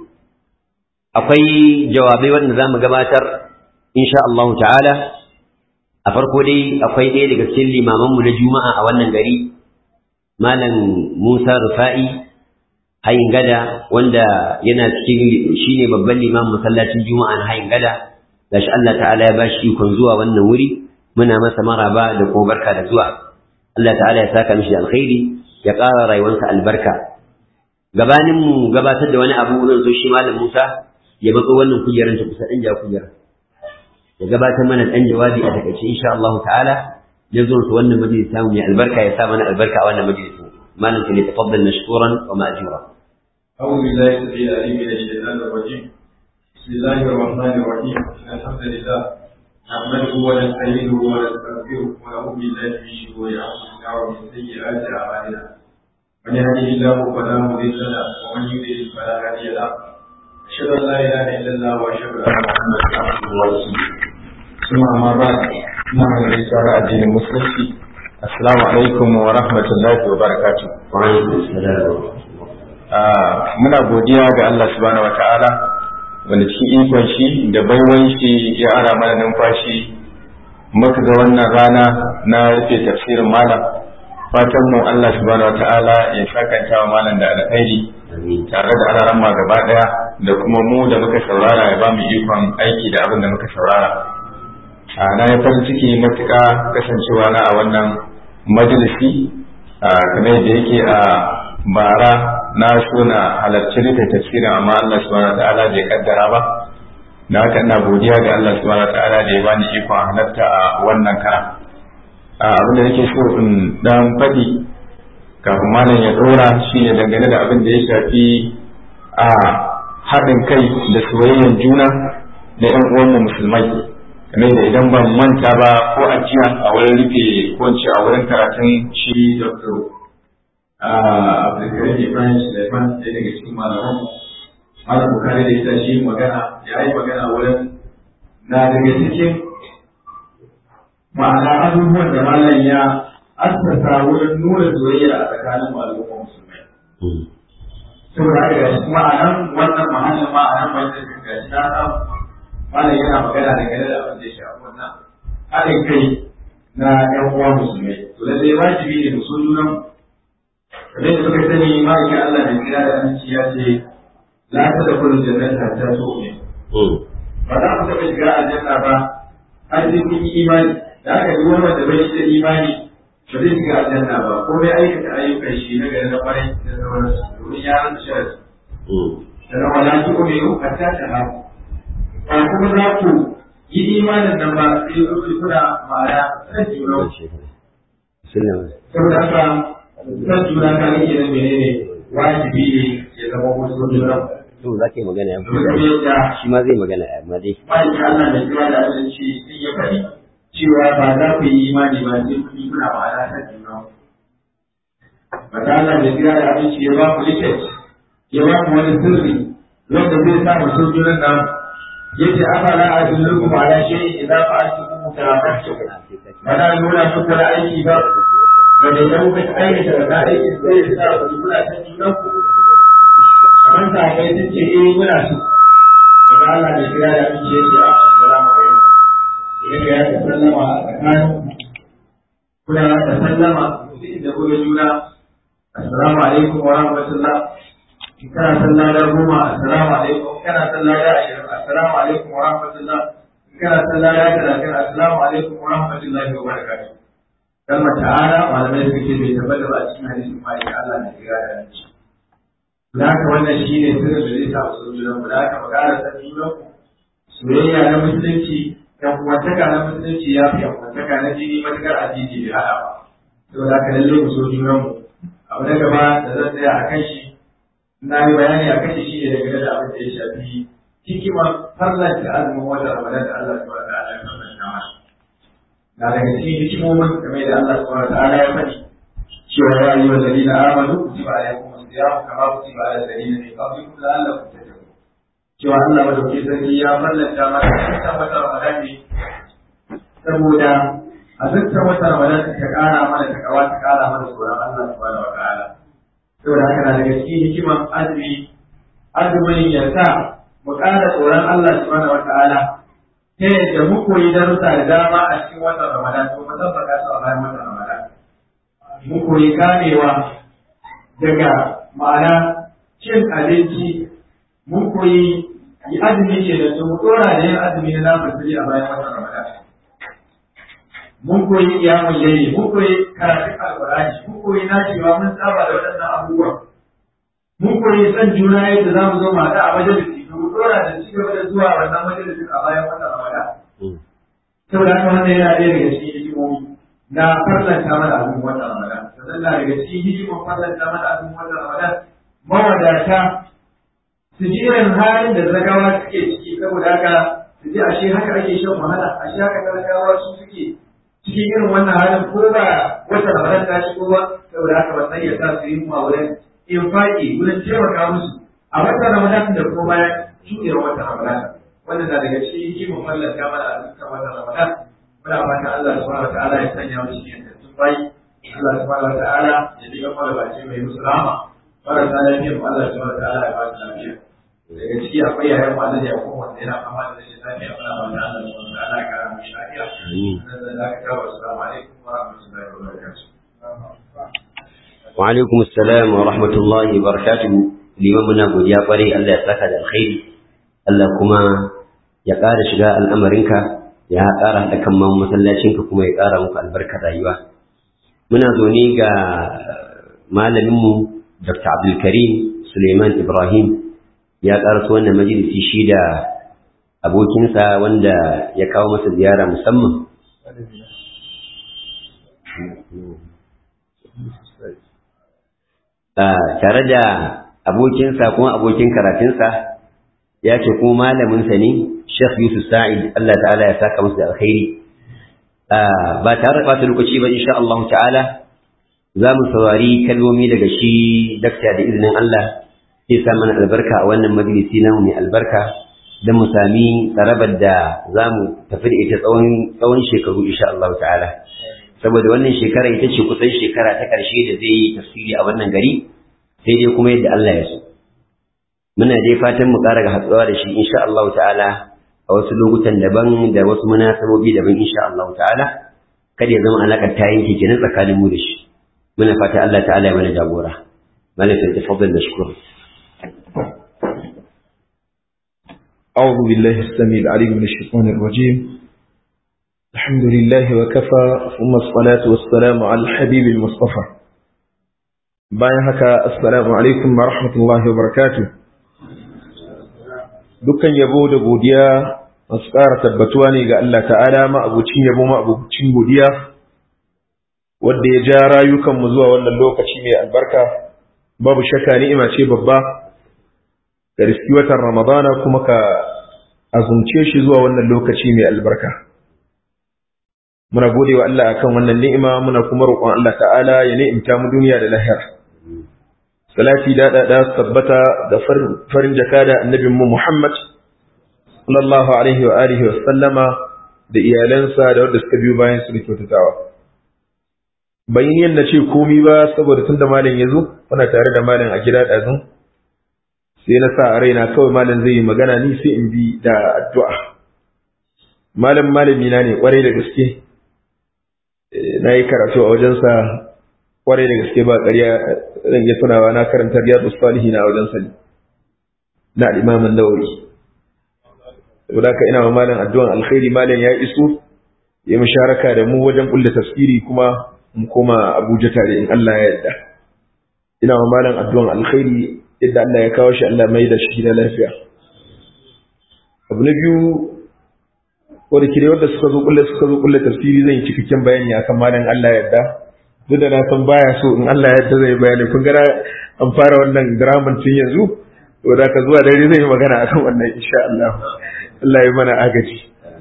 akwai jawabai wanda za mu gabatar insha Allah ta'ala a farko dai akwai ɗaya daga cikin limamanmu na juma'a a wannan gari malam musa rufa'i hayin gada wanda yana cikin shine babban limamin masallacin juma'a na hayin gada gashi Allah ta'ala ya bashi ikon zuwa wannan wuri muna masa maraba da kuma barka da zuwa Allah ta'ala ya saka mishi alkhairi ya ƙara rayuwarsa albarka gabanin mu gabatar da wani abu zan so shi malam Musa ya matso wannan kujerar ta kusa ɗan ja kujerar ya gabatar mana ɗan jawabi a takaice insha Allah ta'ala ya zo su wannan majalis samu mai albarka ya sa mana albarka a wannan majalis malam ta ne tafaddal mashkuran wa ma'jura أعوذ بالله السميع العليم من الشيطان الرجيم بسم الله الرحمن الرحيم إن الحمد لله نحمده ونستعينه ونستغفره ونعوذ بالله من شرور أنفسنا ومن سيئات أعمالنا من يهده الله فلا مضل له ومن يضلل فلا هادي له أشهد أن لا إله إلا الله وأشهد أن محمدا عبده ورسوله ثم أما بعد نعم الرسالة الدين المسلم السلام عليكم ورحمة الله وبركاته wa alaikum assalam muna godiya ga Allah subhanahu wata'ala wanda cikin ikon shi da baiwan shi ya ara mana numfashi muka ga wannan rana na rufe tafsirin malam fatan mu Allah subhanahu wata'ala ya sakanta wa malam da alkhairi tare da alaran ma gaba daya da kuma mu da muka saurara ya ba mu ikon aiki da abin da muka saurara a na ya farin ciki matuƙa kasancewa na a wannan majalisi kamar da yake a bara na so na halarci rufe tafsirin amma Allah subhanahu ta'ala bai kaddara ba na haka ina godiya ga Allah subhanahu ta'ala da ya bani ikon halarta a wannan kara abin da nake so in dan faɗi kafin malam ya dora shine dangane da abin da ya shafi a haɗin kai da soyayyen juna na ƴan uwanmu musulmai kamar da idan ban manta ba ko a jiya a wurin rufe ko a wurin karatun shi Dr. Abdulkarim Ibrahim Suleiman ɗaya daga cikin malaman Malam Bukari da ita shi magana ya yi magana wurin na daga cikin ma'ana abubuwan da malam ya assasa wurin nuna soyayya a tsakanin al'umma musulmai. Saboda haka ga shi ma'anan wannan mahallin ma'anan wajen ga shi na samu malam yana magana da gane da abin da ya shafi wannan haɗin kai na ƴan uwa musulmai. To lallai wajibi ne mu so junan kamar da suka sani ma'aikin Allah da kira da aminci ya ce la ta da kullum jannata ta so ne. Ba za mu taɓa shiga aljanna ba har sai kun yi imani da aka yi wani wanda bai shi da imani ba zai shiga aljanna ba ko bai aikata ayyukan shi na gari na kwarai da sauransu domin ya rasa sharadi. Sannan wala ki kuma yau a ta ta haku. Ba kuma za ku yi imanin nan ba sai ku kuna ma'ana san juna. Saboda haka san juna ka rike na menene wajibi ne ya zama wasu juna. to za ka yi magana ya Domin yadda shi ma zai magana ya amma dai ma'aikin Allah mai kira da abinci sun ya faɗi cewa ba za ku yi imani ba sai ku yi kuna ma'ana ta juna. Ba ta Allah mai kira da abinci ya ba ku liket, ya ba ku wani sirri wanda zai sa mu so junan nan. Ya ce afala a dulluku ma ala shi idan fa aiki kuma tarafarsu. Ba na nuna muku da aiki ba. Ga da idan kuka aikata da aiki sai ya sa ku kula ta junan ku. Kamar sa kai sun ce eh muna so. Idan Allah mai kira da abinci ya ce assalamu alaikum. Idan ya ta sallama a tsakanin kuna da sallama da kuka juna assalamu alaikum wa rahmatullah kana sallah da goma assalamu alaikum kana sallah da ashirin assalamu alaikum wa rahmatullah kana sallah da talatin assalamu alaikum wa rahmatullahi wa barakatuh kalmar ta'ala malamai suka ce bai tabbata ba a cikin hadisin malik Allah na kira da yanci da haka wannan shi ne sirrin da zai sa su junan mu da haka mu ƙara san junan ku soyayya na musulunci yan uwantaka na musulunci ya fi yan uwantaka na jini matukar addini bai haɗa ba saboda haka lallai mu so junan mu abu na gaba da zan tsaya a kan shi na yi bayani a kan shi ne daga da abin da ya shafi hikimar farlanta azumin wata ramadan da Allah subhanahu wa ta'ala ya farlanta mana na daga cikin hikimomin game da Allah subhanahu wa ta'ala ya faɗi cewa ya yi wa ladina amanu kutiba alaikum as-siyam kama kutiba ala alladhina min qablikum la'allakum tattaqun cewa Allah madauki sarki ya farlanta mana dukkan wata ramadan ne saboda a dukkan wata ramadan ta kara mana ta kawa ta kara mana tsoron Allah subhanahu wa ta'ala saboda haka na daga cikin hikiman azumi azumin ya sa mu ƙara tsoron Allah subhanahu wa ta'ala ta yadda mu koyi darussa da dama a cikin watan Ramadan ko mu tabbata su a bayan watan Ramadan mu koyi kamewa daga ma'ana cin abinci mun koyi yi azumi ke da su mu dora da yin azumi na namun a bayan watan Ramadan mun koyi kiyamun yayi mun koyi karatun alqur'ani mun koyi nacewa mun saba da waɗannan abubuwan mun koyi san juna yadda za mu zo mu haɗu a majalisi to mu dora da ci gaba da zuwa wannan majalisin a bayan watan Ramadan saboda haka wannan yana ɗaya daga cikin hikimomi na farlanta mana azumin watan Ramadan sannan na daga cikin hikimar farlanta mana azumin watan Ramadan mawadata su ji irin halin da zagawa suke ciki saboda haka su ji ashe haka ake shan wahala ashe haka talakawa su suke cikin irin wannan halin ko ba wata ramadan ta shigo ba saboda haka wannan ya sa su yi mu a wurin infaki wurin taimaka musu a wata ramadan da kuma bayan shuɗewar wata ramadan wannan na daga cikin hikimar mallaka mana a dukkan wata ramadan muna fatan Allah subhanahu wataala ya sanya mu cikin yantattun bayi Allah subhanahu wataala ya bi mana bace mai musu rahama marasa lafiya mu Allah subhanahu wa ta'ala ya ba su lafiya daga ciki akwai yayan mu Allah ya kuma wanda yana fama da rashin lafiya muna ba da Allah subhanahu wa ta'ala ya kara mu lafiya sannan da ka kawo assalamu alaikum wa rahmatullahi wa barakatuh wa alaikum assalam wa rahmatullahi wa barakatuh liman muna godiya kwarai Allah ya saka da alkhairi Allah kuma ya ƙara shiga al'amarinka ya ƙara haɗa kan masallacinka kuma ya ƙara muku albarkar rayuwa muna zaune ga malaminmu Dr. Abdulkarim Suleiman Ibrahim ya ƙaraso wannan majalisi shi da abokinsa wanda ya kawo masa ziyara musamman tare da abokinsa kuma abokin karatunsa ya ce kuma malaminsa ne Sheikh Yusuf Sa'id Allah ta'ala ya saka masa da alkhairi ba tare da ɓata lokaci ba insha Allah ta'ala za mu saurari kalmomi daga shi dakta da izinin Allah sai sa mana albarka a wannan majalisi namu mai albarka don mu sami tsarabar da za mu tafi da ita tsawon shekaru insha Allah ta'ala saboda wannan shekara ita ce kusan shekara ta ƙarshe da zai yi tafsiri a wannan gari sai dai kuma yadda Allah ya so muna dai fatan mu ƙara ga hatsuwa da shi insha Allah ta'ala a wasu lokutan daban da wasu munasabobi daban insha Allah ta'ala kada ya zama alaƙar ta yanke kenan tsakanin mu da shi muna fata Allah ta'ala ya mana jagora malaka tafaddal mashkur أعوذ بالله السميع العليم من الشيطان الرجيم الحمد لله وكفى ثم الصلاة والسلام على الحبيب المصطفى bayan haka assalamu alaikum wa rahmatullahi wa barakatuh dukkan yabo da godiya masu ƙara tabbatuwa ne ga Allah ta'ala ma'abucin yabo ma'abucin godiya wadda ya ja rayukanmu zuwa wannan lokaci mai albarka babu shakka ni'ima ce babba da riski watan ramadana kuma ka azumce shi zuwa wannan lokaci mai albarka muna gode wa Allah akan wannan ni'ima muna kuma roƙon Allah ta'ala ya ni'imta mu duniya da lahira salati da da tabbata da farin jaka da annabin mu Muhammad sallallahu alaihi wa alihi wa sallama da iyalansa da wanda suka biyo bayan su da kyautatawa bayan yanda ce komi ba saboda tunda malam ya zo muna tare da malam a gida ɗazun sai na sa a raina kawai malam zai yi magana ni sai in bi da addu'a malam malami na ne kwarai da gaske na yi karatu a wajensa kwarai da gaske ba ƙarya zan iya tunawa na karanta riyadu salihi na wajensa ne na al'imamin nawawi saboda haka ina wa malam addu'an alkhairi malam ya iso ya musharaka da mu wajen kulle tafsiri kuma mu koma Abuja tare in Allah ya yarda ina wa malam addu'an alkhairi yadda Allah ya kawo shi Allah mai da shi da lafiya abu na biyu wanda kire wanda suka zo kulle suka zo kulle tafsiri zan yi cikakken bayani akan malam Allah ya yarda duk da na san baya so in Allah ya yarda zai bayani kun ga an fara wannan draman tun yanzu to da ka zuwa dare zai yi magana akan wannan insha Allah Allah ya mana agaji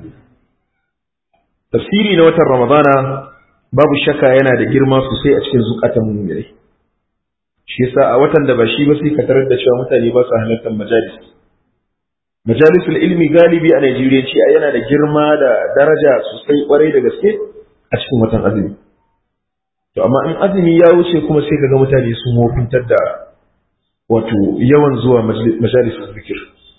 tafsiri na watan Ramadana babu shakka yana da girma sosai a cikin zukatan mu'minai shi yasa a watan da ba shi ba sai ka tarar da cewa mutane ba su halartar majalis majalisul ilmi galibi a Najeriya ce yana da girma da daraja sosai kwarai da gaske a cikin watan azumi to amma in azumi ya wuce kuma sai kaga mutane sun wofintar da wato yawan zuwa majalisul zikir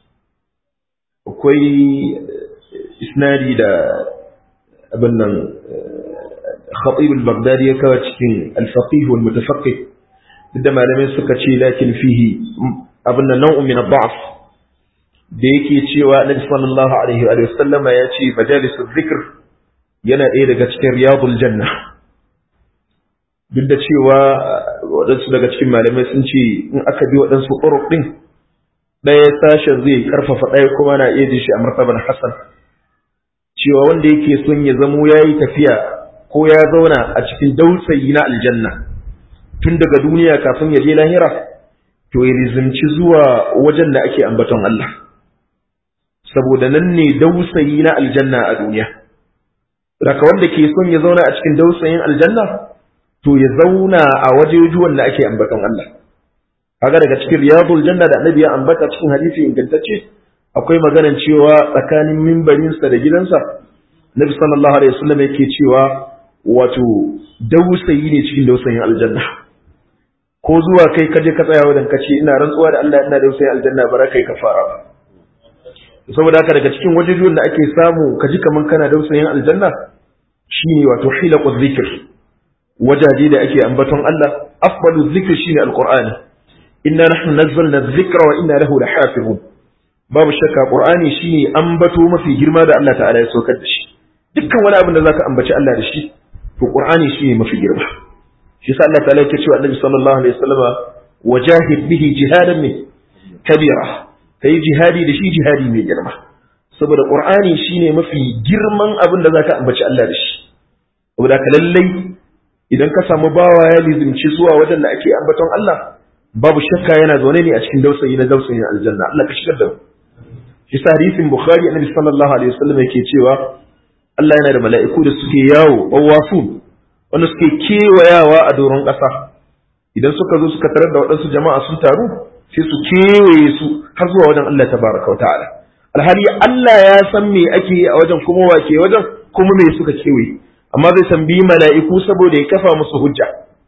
akwai isnadi da abin nan khatib al-baghdadi ya kawo cikin al-faqih wal mutafaqqih duk da malamai suka ce lakin fihi abin nan nau'un min ad-da'f da yake cewa Annabi sallallahu alaihi wa sallama ya ce majalisul zikr yana ɗaya daga cikin riyadul janna duk da cewa waɗansu daga cikin malamai sun ce in aka bi waɗansu ƙuruf ɗin ɗaya sashen zai ƙarfafa ɗaya kuma na iya shi a martaban Hassan cewa wanda yake son ya zamo ya yi tafiya ko ya zauna a cikin dausayi na aljanna tun daga duniya kafin ya je lahira to ya rizimci zuwa wajen da ake ambaton Allah saboda nan ne dausayi na aljanna a duniya raka wanda ke son ya zauna a cikin dausayin aljanna to ya zauna a wajejuwan da ake ambaton Allah kaga daga cikin riyadul janna da annabi ya ambata cikin hadisi ingantacce akwai maganan cewa tsakanin mimbarinsa da gidansa nabi sallallahu alaihi wasallam yake cewa wato dausayi ne cikin dausayin aljanna ko zuwa kai kaje ka tsaya wajen kace ina rantsuwa da Allah ina da sai aljanna bara kai ka fara ba saboda haka daga cikin wajejuwan da ake samu ka ji kaman kana dausayin aljanna shine wato hilaqu dhikr wajaje da ake ambaton Allah afdalu dhikr shine alqur'ani inna nahnu nazzalna dhikra wa inna lahu lahafizun babu shakka qur'ani shine ambato mafi girma da Allah ta'ala ya saukar da shi dukkan wani abin da zaka ambaci Allah da shi to qur'ani shine mafi girma shi sa Allah ta'ala yake cewa Annabi sallallahu alaihi wasallama wajahid bihi jihadan min kabira kai jihadi da shi jihadi mai girma saboda qur'ani shine mafi girman abin da zaka ambaci Allah da shi saboda ka lallai idan ka samu bawa ya lizimci zuwa wajen da ake ambaton Allah babu shakka yana zaune ne a cikin dausayi na dausayin aljanna Allah ka shigar da mu shi sa hadisin bukhari annabi sallallahu alaihi wasallam yake cewa Allah yana da mala'iku da suke yawo awafun wanda suke kewayawa a doron ƙasa idan suka zo suka tarar da waɗansu jama'a sun taru sai su kewaye su har zuwa wajen Allah tabaraka wa ta'ala alhali Allah ya san me ake yi a wajen kuma wa ke wajen kuma me suka kewaye amma zai tambayi mala'iku saboda ya kafa musu hujja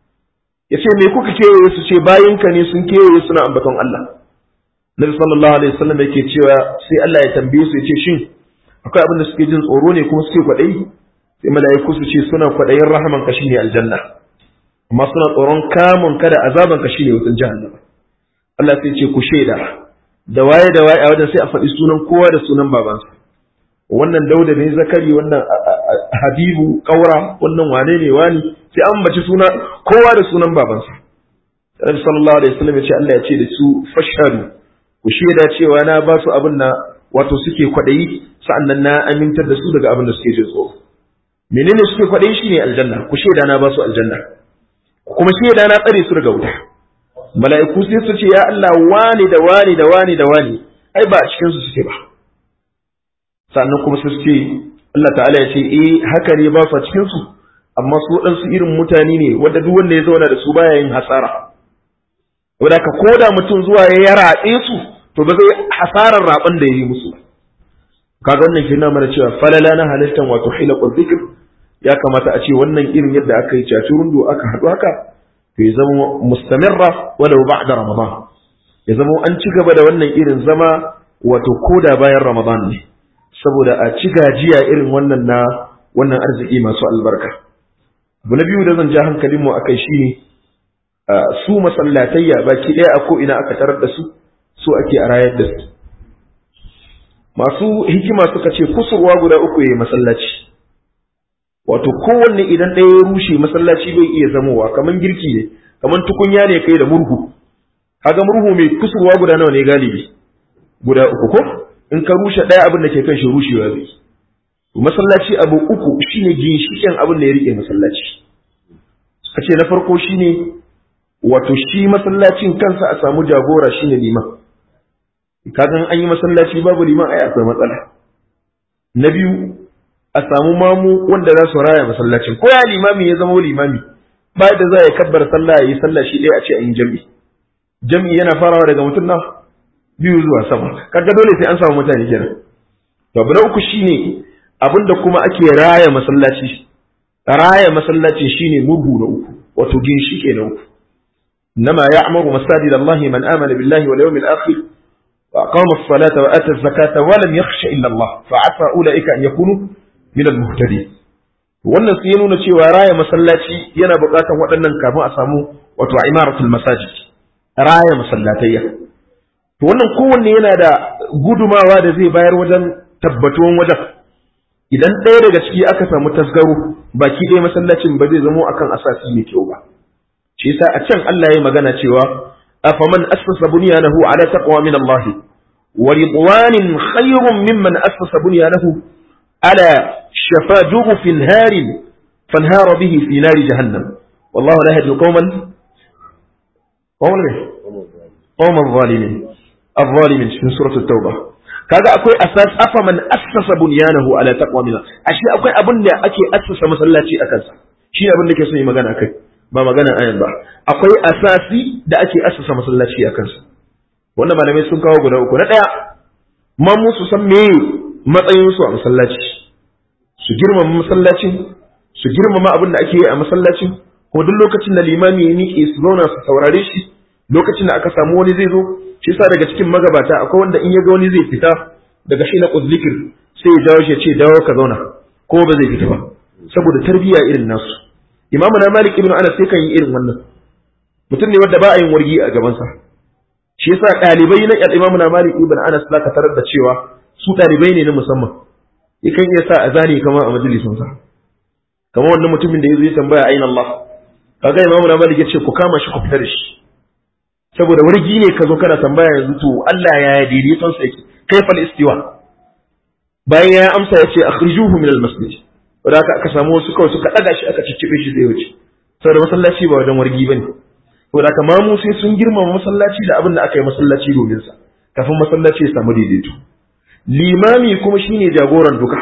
ya ce me kuka kewaye su ce bayinka ne sun kewaye suna ambaton Allah Nabi sallallahu alaihi wasallam yake cewa sai Allah ya tambaye su ya ce shin akwai abin da suke jin tsoro ne kuma suke kwaɗayi sai mala'iku su ce suna kwaɗayin rahaman ka shine aljanna amma suna tsoron kamun ka da azaban ka shine wutan jahannama Allah sai ce ku shaida da waye da waye a wajen sai a faɗi sunan kowa da sunan babansa wannan dauda ne zakari wannan habibu kaura wannan wane ne wani sai an baci suna kowa da sunan babansa Nabi sallallahu alaihi wasallam ya ce Allah ya ce da su fashhadu ku shaida cewa na ba su abin na wato suke kwaɗayi sa'annan na amintar da su daga abin da suke jin tsoro menene suke kwaɗayi shine aljanna ku shaida na ba su aljanna kuma shaida na tsare su daga wuta mala'iku sai su ce ya Allah wani da wani da wani da wani ai ba a cikin su suke ba sannan kuma su ce Allah ta'ala ya ce eh haka ne ba su a cikin su amma su waɗansu irin mutane ne wanda duk wanda ya zauna da su baya yin hasara wanda ka koda mutum zuwa ya raɗe su to ba zai hasarar raɓan da ya yi musu kaga wannan ke mana cewa falala na halittan wato hilaqul dhikr ya kamata a ce wannan irin yadda aka yi rundu aka haɗu haka to ya zama mustamirra walau ba'da ramadan ya zama an ci gaba da wannan irin zama wato koda bayan ramadan ne saboda a ci gajiya irin wannan na wannan arziki masu albarka abu na biyu da zan ja hankalinmu akai shine su masallatayya baki ɗaya a ko ina aka tarar da su su ake a rayar da su masu hikima suka ce kusurwa guda uku ya masallaci wato kowanne idan ɗaya ya rushe masallaci bai iya zamowa kamar girki ne kamar tukunya ne kai da murhu kaga murhu mai kusurwa guda nawa ne galibi guda uku ko in ka rushe ɗaya abin da ke kan shi rushewa zai masallaci abu uku shine ginshiƙin abin da ya rike masallaci suka ce na farko shine wato shi masallacin kansa a samu jagora shine liman kagan an yi masallaci babu liman ai akwai matsala na biyu a samu mamu wanda za su raya masallacin ko ya limami ya zama limami ba da za ya kabbar sallah ya yi sallah shi ɗaya a ce an yi jami'i jami'i yana farawa daga mutum na biyu zuwa sama kaga dole sai an samu mutane kenan to abu na uku shine abinda kuma ake raya masallaci raya masallaci shine murhu na uku wato ginshike na uku إنما يعمر مساجد الله من آمن بالله واليوم الآخر وأقام الصلاة وآتى الزكاة ولم يخش إلا الله فعسى أولئك أن يكونوا من المهتدين wannan sai ya nuna cewa raya masallaci yana buƙatar waɗannan kafin a samu wato imaratul masajid raya masallatayya to wannan kowanne yana da gudumawa da zai bayar wajen tabbatuwan wajen idan ɗaya daga ciki aka samu tasgaro baki ɗaya masallacin ba zai zamo akan asasi mai kyau ba shi yasa a can Allah ya magana cewa afaman assasa bunyanahu ala taqwa min Allah wa ridwanin khayrun mimman assasa bunyanahu ala shafa jurufin harin fanhara bihi fi nari jahannam wallahu la yahdi qauman qauman qauman zalimin الظالمين في سورة التوبة kaga akwai asas afaman assasa bunyanahu ala taqwa min ashe akwai abin da ake assasa masallaci akan sa shi abin da ke son yi magana akai ba magana ayan ba akwai asasi da ake asasa masallaci a kansa wannan malamai sun kawo guda uku na ɗaya man musu san me matsayin su a masallaci su girmama masallacin su girmama abin da ake yi a masallacin ko duk lokacin da limami ya miƙe su zauna su saurare shi lokacin da aka samu wani zai zo shi yasa daga cikin magabata akwai wanda in ya ga wani zai fita daga shi na uzlikir sai ya jawo shi ya ce dawo ka zauna ko ba zai fita ba saboda tarbiyya irin nasu imamu na malik ibn anas sai kan yi irin wannan mutum ne wanda ba a yin wargi a gabansa shi yasa ɗalibai na imamu na malik ibn anas zaka tarar da cewa su ɗalibai ne na musamman yakan iya sa a zane kama a majalisinsa kamar wannan mutumin da ya zo ya tambaya ayin Allah kaga imamu na malik ya ce ku kama shi ku fitar da shi saboda wargi ne ka zo kana tambaya yanzu to Allah ya yi daidaiton sa yake kaifal istiwa bayan ya amsa ya ce akhrijuhu min al-masjid wanda aka aka samu wasu kawai suka daga shi aka ciccibe shi zai wuce saboda masallaci ba wajen wargi bane saboda aka mamu sai sun girmama masallaci da abin da aka yi masallaci domin sa kafin masallaci ya samu daidaito limami kuma shine jagoran duka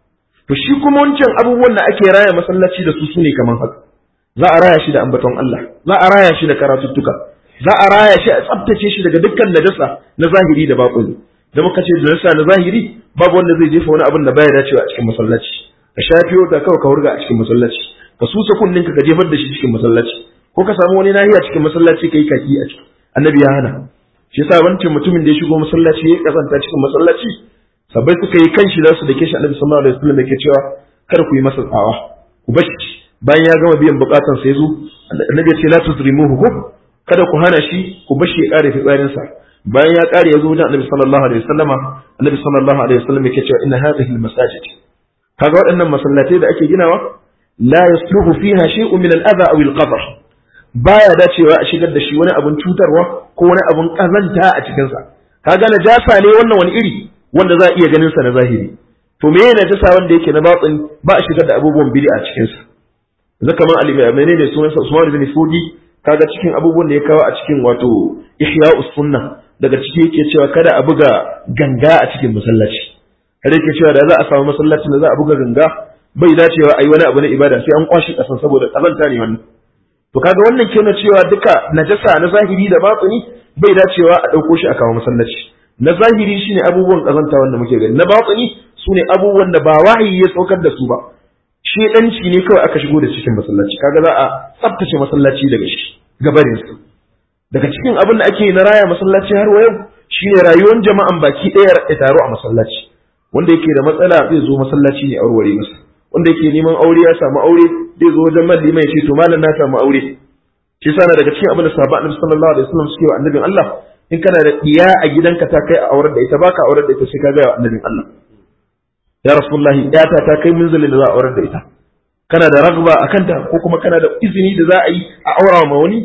to shi kuma wancan abubuwan da ake raya masallaci da su sune kaman haka za a raya shi da ambaton Allah za a raya shi da karatuttuka za a raya shi a tsaftace shi daga dukkan najasa na zahiri da baƙuni da muka ce najasa na zahiri babu wanda zai jefa wani abin da baya dacewa a cikin masallaci ka shafi wata kawai ka hurga a cikin masallaci ka susa kunninka ka jefar da shi cikin masallaci ko ka samu wani nahiya cikin masallaci kai kaki a ciki annabi ya hana shi yasa wancan mutumin da ya shigo masallaci ya kasanta cikin masallaci sabai suka yi kanshi za su dake shi annabi sallallahu alaihi wasallam yake cewa kar ku yi masa tsawa ku bashi bayan ya gama biyan bukatan sa yazo annabi ya ce la tuzrimuhu ko kada ku hana shi ku bashi ya kare fitsarin sa bayan ya kare yazo wajen annabi sallallahu alaihi wasallam annabi sallallahu alaihi wasallam yake cewa inna hadhihi almasajid kaga waɗannan masallatai da ake ginawa la yasluhu fiha shay'un min al-adha aw al-qadar baya dacewa a shigar da shi wani abun cutarwa ko wani abun kazanta a cikin sa kaga najasa ne wannan wani iri wanda za a iya ganin sa na zahiri to me yana najasa wanda yake na batsin ba a shigar da abubuwan bid'a a cikin sa zaka man alimi menene sunan sa Usman bin Fudi kaga cikin abubuwan da ya kawo a cikin wato Ihya'us Sunna daga ciki yake cewa kada a buga ganga a cikin masallaci kada yake cewa da za a samu masallacin da za a buga ganga bai dacewa a yi wani abu na ibada sai an kwashi kasan saboda kazanta ne wannan to kaga wannan kenan cewa duka najasa na zahiri da batini bai dacewa a ɗauko shi a kawo masallaci na zahiri shine abubuwan kazanta wanda muke gani na batini sune abubuwan da ba wahayi ya saukar da su ba shedanci ne kawai aka shigo da cikin masallaci kaga za a tsaftace masallaci daga shi gabarin su daga cikin abin da ake na raya masallaci har wa yau shine rayuwar jama'an baki ɗaya ya taro a masallaci wanda yake da matsala zai zo masallaci ne aureware masa wanda yake neman aure ya samu aure zai zo wajen malli mai ce to malam na samu aure shi yasa na daga cikin abin da sahabba annabi sallallahu alaihi wasallam suke wa annabin Allah in kana da diya a gidanka ta kai a aurar da ita baka aurar da ita sai ka ga wa annabin Allah ya rasulullahi yata ta kai munzalin da za a aurar da ita kana da ragba a kanta ko kuma kana da izini da za a yi a aura ma wani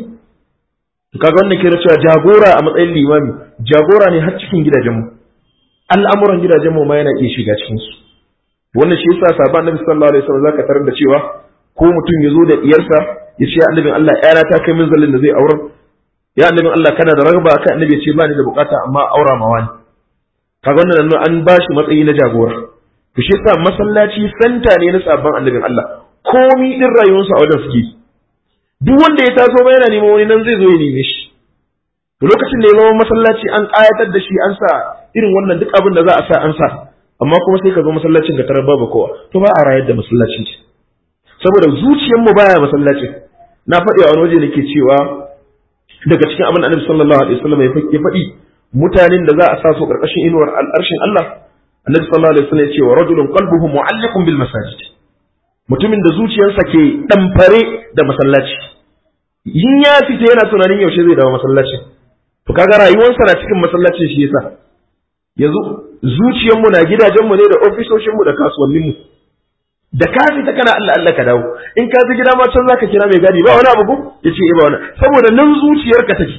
to kaga wannan kira cewa jagora a matsayin limami jagora ne har cikin gidajenmu al'amuran gidajenmu ma yana iya shiga cikin su wannan shi yasa sahabban annabi sallallahu alaihi wasallam zaka tarar da cewa ko mutum ya zo da iyarsa ya ce annabin Allah yana ta kai munzalin da zai aurar ya annabin Allah kana da ragba kai annabi ya ce ba ni da bukata amma aura ma wani kaga wannan an ba shi matsayi na jagora to shi yasa masallaci santa ne na sabon annabin Allah komi din rayuwarsa a wajen suke duk wanda ya taso ba yana neman wani nan zai zo ya neme shi to lokacin da ya zama masallaci an kayatar da shi an sa irin wannan duk abin da za a sa an sa amma kuma sai ka zo masallacin ka tarar babu kowa to ba a rayar da masallacin ce saboda zuciyar mu baya masallacin na faɗi a wani waje nake cewa daga cikin abin annabi sallallahu alaihi wasallam ya faɗi mutanen da za a sa su karkashin inuwar al'arshin Allah annabi sallallahu alaihi wasallam ya ce wa rajulun qalbuhu mu'alliqun bil masajid mutumin da zuciyarsa ke damfare da masallaci yin ya fita yana tunanin yaushe zai dawo masallaci to kaga rayuwarsa na cikin masallacin shi yasa yanzu zuciyarmu na gidajenmu ne da ofisoshinmu da kasuwanninmu da ka fita kana Allah Allah ka dawo in ka ji gida ma can zaka kira mai gadi ba wani abu ko yace eh ba wani saboda nan zuciyarka take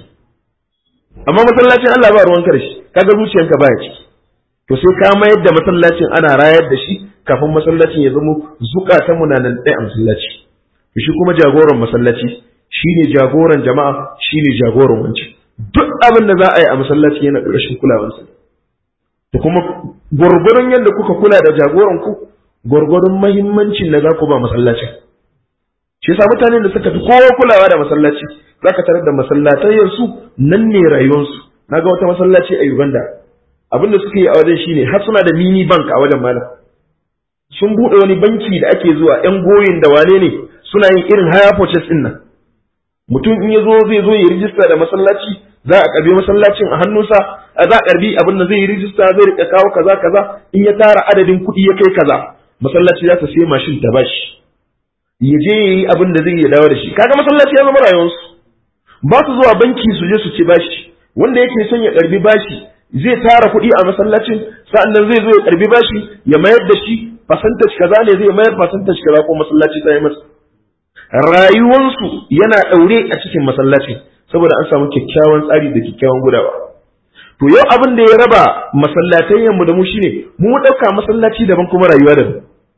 amma masallacin Allah ba ruwan shi kaga zuciyarka baya ciki to sai ka mayar da masallacin ana rayar da shi kafin masallacin ya zama zukatan mu na nan ɗaya a masallaci to shi kuma jagoran masallaci shine jagoran jama'a shine jagoran wancan duk abin da za a yi a masallaci yana ƙarshen kulawarsa to kuma gwargwadon yadda kuka kula da jagoran ku gwargwadon mahimmancin da za ku ba masallacin shi yasa mutanen da suka fi kowa kulawa da masallaci za ka tarar da masallatayyarsu nan ne rayuwarsu na ga wata masallaci a Uganda abin da suka yi a wajen shine har suna da mini bank a wajen malam sun buɗe wani banki da ake zuwa yan goyin da wane ne suna yin irin haya purchase din nan mutum in ya zo zai zo ya rijista da masallaci za a karbi masallacin a hannunsa a za a karbi abin da zai yi rijista zai rika kawo kaza kaza in ya tara adadin kuɗi ya kai kaza masallaci za ta sai mashin ta bashi ya je ya yi abin da zai ya dawo da shi kaga masallaci ya zama rayuwarsu ba su zuwa banki su je su ci bashi wanda yake son ya karbi bashi zai tara kuɗi a masallacin sa'annan zai zo ya karbi bashi ya mayar da shi percentage kaza ne zai mayar percentage kaza ko masallaci ta yi masa rayuwarsu yana ɗaure a cikin masallacin saboda an samu kyakkyawan tsari da kyakkyawan gudawa to yau abin da ya raba masallatayyan mu da mu shine mu ɗauka masallaci daban kuma rayuwa daban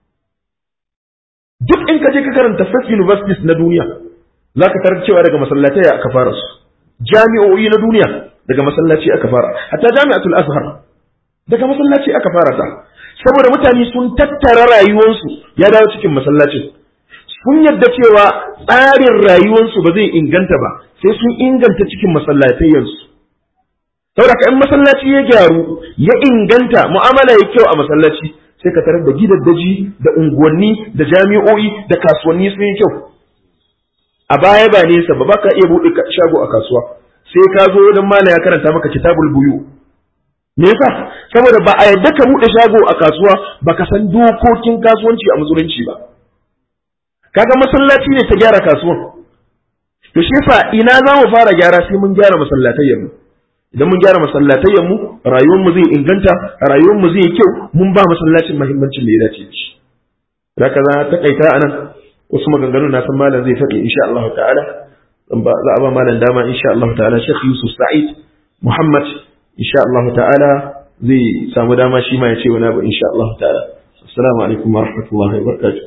duk in ka je ka karanta first universities na duniya za ka tarar cewa daga masallatai aka fara su jami'o'i na duniya daga masallaci aka fara hatta jami'atul azhar daga masallaci aka fara ta saboda mutane sun tattara rayuwarsu ya dawo cikin masallacin sun yadda cewa tsarin rayuwarsu ba zai inganta ba sai sun inganta cikin masallatayyansu saboda ka in masallaci ya gyaru ya inganta mu'amala ya kyau a masallaci sai ka tarar da gidaddaji da unguwanni da jami'o'i da kasuwanni sun yi kyau a baya ba nesa ba baka iya buɗe shago a kasuwa sai ka zo wajen mala ya karanta maka kitabul buyu me yasa saboda ba a yadda ka buɗe shago a kasuwa baka san dokokin kasuwanci a musulunci ba kaga masallaci ne ta gyara kasuwan to shi yasa ina za mu fara gyara sai mun gyara masallatayyan mu idan mun gyara masallatayyan mu rayuwar mu zai inganta rayuwar mu zai kyau mun ba masallacin muhimmancin da ya dace shi zaka za ta kaita anan wasu maganganu na san malam zai faɗi insha Allah ta'ala za a ba malam dama insha Allah ta'ala Sheikh Yusuf Sa'id Muhammad insha Allah ta'ala zai samu dama shi ma ya ce wani abu insha Allah ta'ala assalamu alaikum wa rahmatullahi wa barakatuh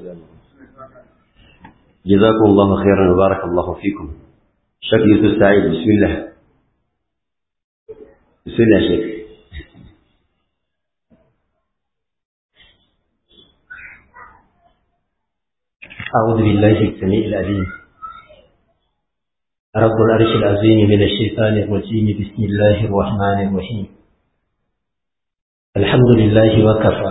جزاكم الله خيرا وبارك الله فيكم شيخ يوسف سعيد بسم الله بسم الله شيخ أعوذ بالله السميع العليم رب العرش العظيم من الشيطان الرجيم بسم الله الرحمن الرحيم الحمد لله وكفى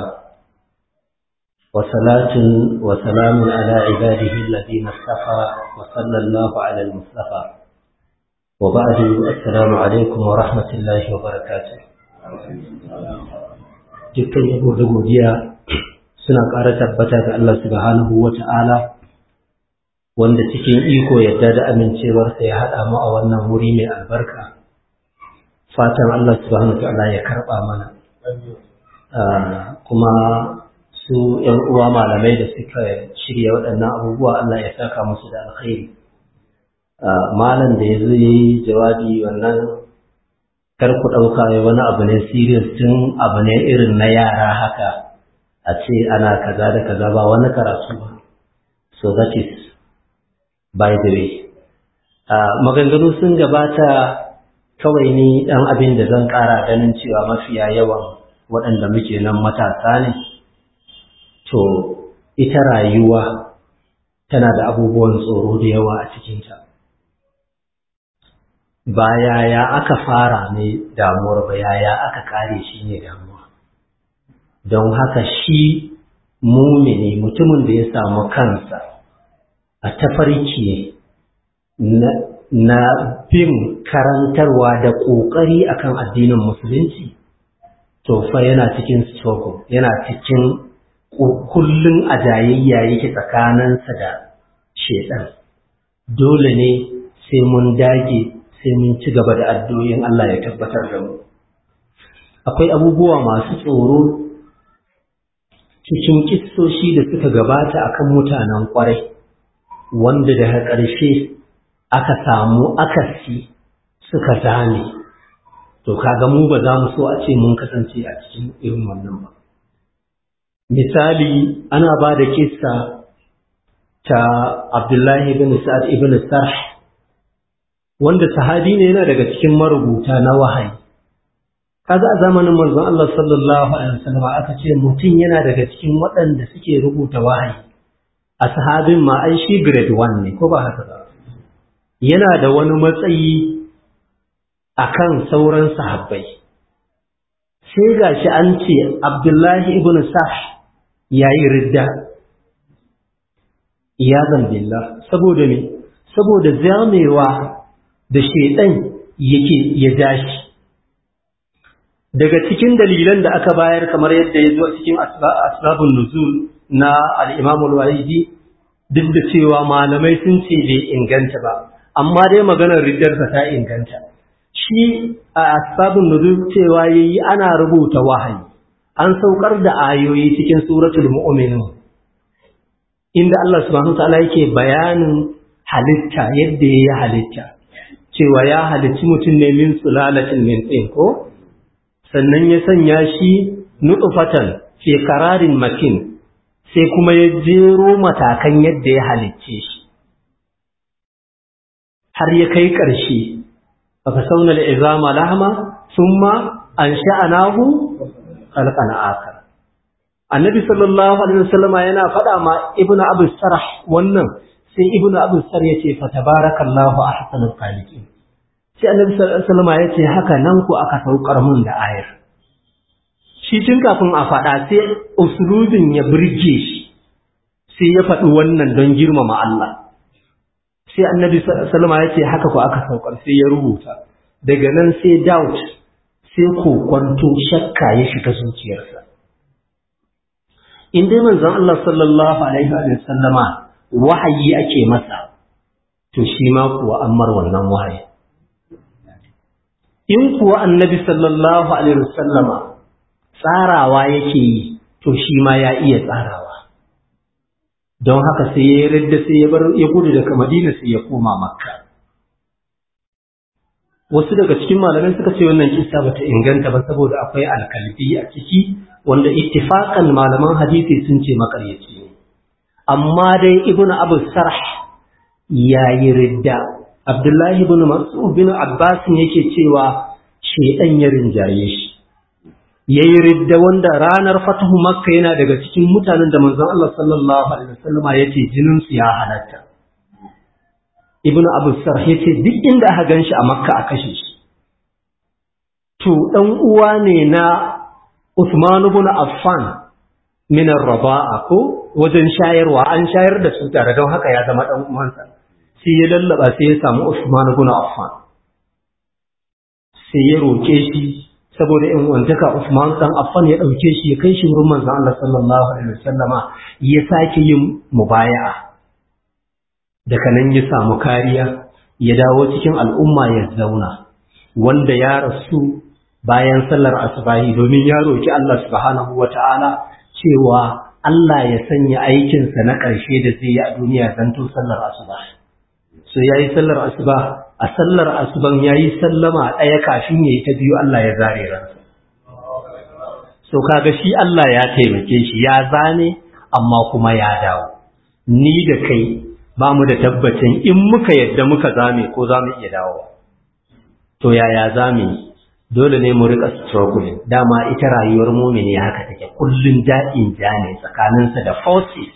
وصلاة وسلام على عباده الذين اصطفى وصلى الله على المصطفى وبعد السلام عليكم ورحمة الله وبركاته dukkan yabo da godiya suna ƙara tabbata ga Allah subhanahu wa ta'ala wanda cikin iko yadda da amincewarsa ya haɗa mu a wannan wuri mai albarka fatan Allah subhanahu wa ta'ala ya karɓa mana kuma su ‘yan uwa malamai da suka shirya waɗannan abubuwa Allah ya saka musu da alkhairi malam da ya zo ya yi jawabi wannan kar ku ɗauka wani abu ne serious tun abu ne irin na yara haka a ce ana kaza da kaza ba wani karatu ba so that is by the way maganganu sun gabata kawai ni ɗan abin da zan ƙara ganin cewa mafiya yawan waɗanda muke nan matasa ne to ita rayuwa tana da abubuwan tsoro da yawa a cikinta ba yaya aka fara ne damuwar ba yaya aka kare shi ne damuwa don haka shi mumini mutumin da ya samu kansa a tafarki na, na bin karantarwa da ƙoƙari akan addinin musulunci to fa yana cikin struggle yana cikin kullum a jayayya yake tsakaninsa da shedan dole ne sai mun dage sai mun ci gaba da addu'o'in Allah ya tabbatar da mu akwai abubuwa masu tsoro cikin kissoshi da suka gabata akan mutanen kwarai wanda daga ƙarshe aka samu akasi suka zame to kaga mu ba za mu so a ce mun kasance a cikin irin wannan ba misali ana ba da kissa ta Abdullahi ibn Sa'ad ibn Sarh wanda sahabi ne yana daga cikin marubuta na wahayi kaga a zamanin manzon Allah sallallahu alaihi wasallam aka ce mutum yana daga cikin waɗanda suke rubuta wahayi a sahabin ma ai shi grade 1 ne ko ba haka ba yana da wani matsayi akan sauran sahabbai sai gashi an ce Abdullahi ibn Sarh yayi ridda iyazan billah saboda me saboda zamewa da shaidan yake ya dashi daga cikin dalilan da aka bayar kamar yadda ya zo cikin asbabun nuzul na al-Imam al-Walidi duk da cewa malamai sun ce bai inganta ba amma dai maganar riddarsa ta inganta shi a asbabun nuzul cewa yayi ana rubuta wahayi an saukar da ayoyi cikin suratul mu'minun inda Allah subhanahu wa ta'ala yake bayanin halitta yadda ya halitta cewa ya halicci mutum ne min sulalatin min tsin ko sannan ya sanya shi nutfatan fi qararin makin sai kuma ya jero matakan yadda ya halicce shi har ya kai ƙarshe fa sauna al-izama lahma thumma ansha'nahu khalqan akhar annabi sallallahu alaihi wasallama yana faɗa ma ibnu abu sarh wannan sai ibnu abu sar ya ce fa tabarakallahu ahsanul khaliqin sai annabi sallallahu alaihi wasallam ya ce haka nan ku aka saukar mun da ayar shi tun kafin a faɗa sai usulubin ya burge shi sai ya faɗi wannan don girmama Allah sai annabi sallallahu alaihi wasallam ya ce haka ku aka saukar sai ya rubuta daga nan sai doubt sai kokwanto shakka ya shiga zuciyarsa in dai manzon Allah sallallahu alaihi wa sallama wahayi ake masa to shi ma kuwa ammar wannan wahayi in kuwa annabi sallallahu alaihi wasallama tsarawa yake yi to shi ma ya iya tsarawa don haka sai ya yarda sai ya bar ya gudu daga Madina sai ya koma Makka wasu daga cikin malamai suka ce wannan kissa bata inganta ba saboda akwai alkalbi a ciki wanda ittifaqan malaman hadisi sun ce makaryaci ne amma dai ibn abu sarh ya yi ridda abdullahi ibn mas'ud bin abbas yake cewa shedan ya rinjaye shi ya yi ridda wanda ranar fatahu makka yana daga cikin mutanen da manzon Allah sallallahu alaihi wasallama ya ce jinin su ya halatta ibn abu sarh ya ce duk inda aka ganshi a makka a kashe shi to dan uwa ne na Usman ibn Affan min raba'a ko wajen shayarwa an shayar da su tare don haka ya zama dan uwansa sai ya lallaba sai ya samu Usman ibn Affan sai ya roke shi saboda in wantaka Usman dan Affan ya dauke shi ya kai shi wurin manzon Allah sallallahu alaihi wasallama ya sake yin mubaya'a daga nan ya samu kariya ya dawo cikin al'umma ya zauna wanda ya rasu bayan sallar asubahi domin ya roki Allah subhanahu wata'ala cewa Allah ya sanya aikinsa na ƙarshe da zai yi a duniya zanto sallar asuba. So ya yi sallar asuba, a sallar asuban ya yi sallama ɗaya kafin ya yi ta biyu Allah ya zare ransa. So kaga shi Allah ya taimake shi ya zane amma kuma ya dawo. Ni da kai ba mu da tabbacin in muka yadda muka zame ko za mu iya dawo. To yaya zame yi? dole ne mu rika struggling dama ita rayuwar mumini haka take kullun da'in ja ne tsakaninsa da forces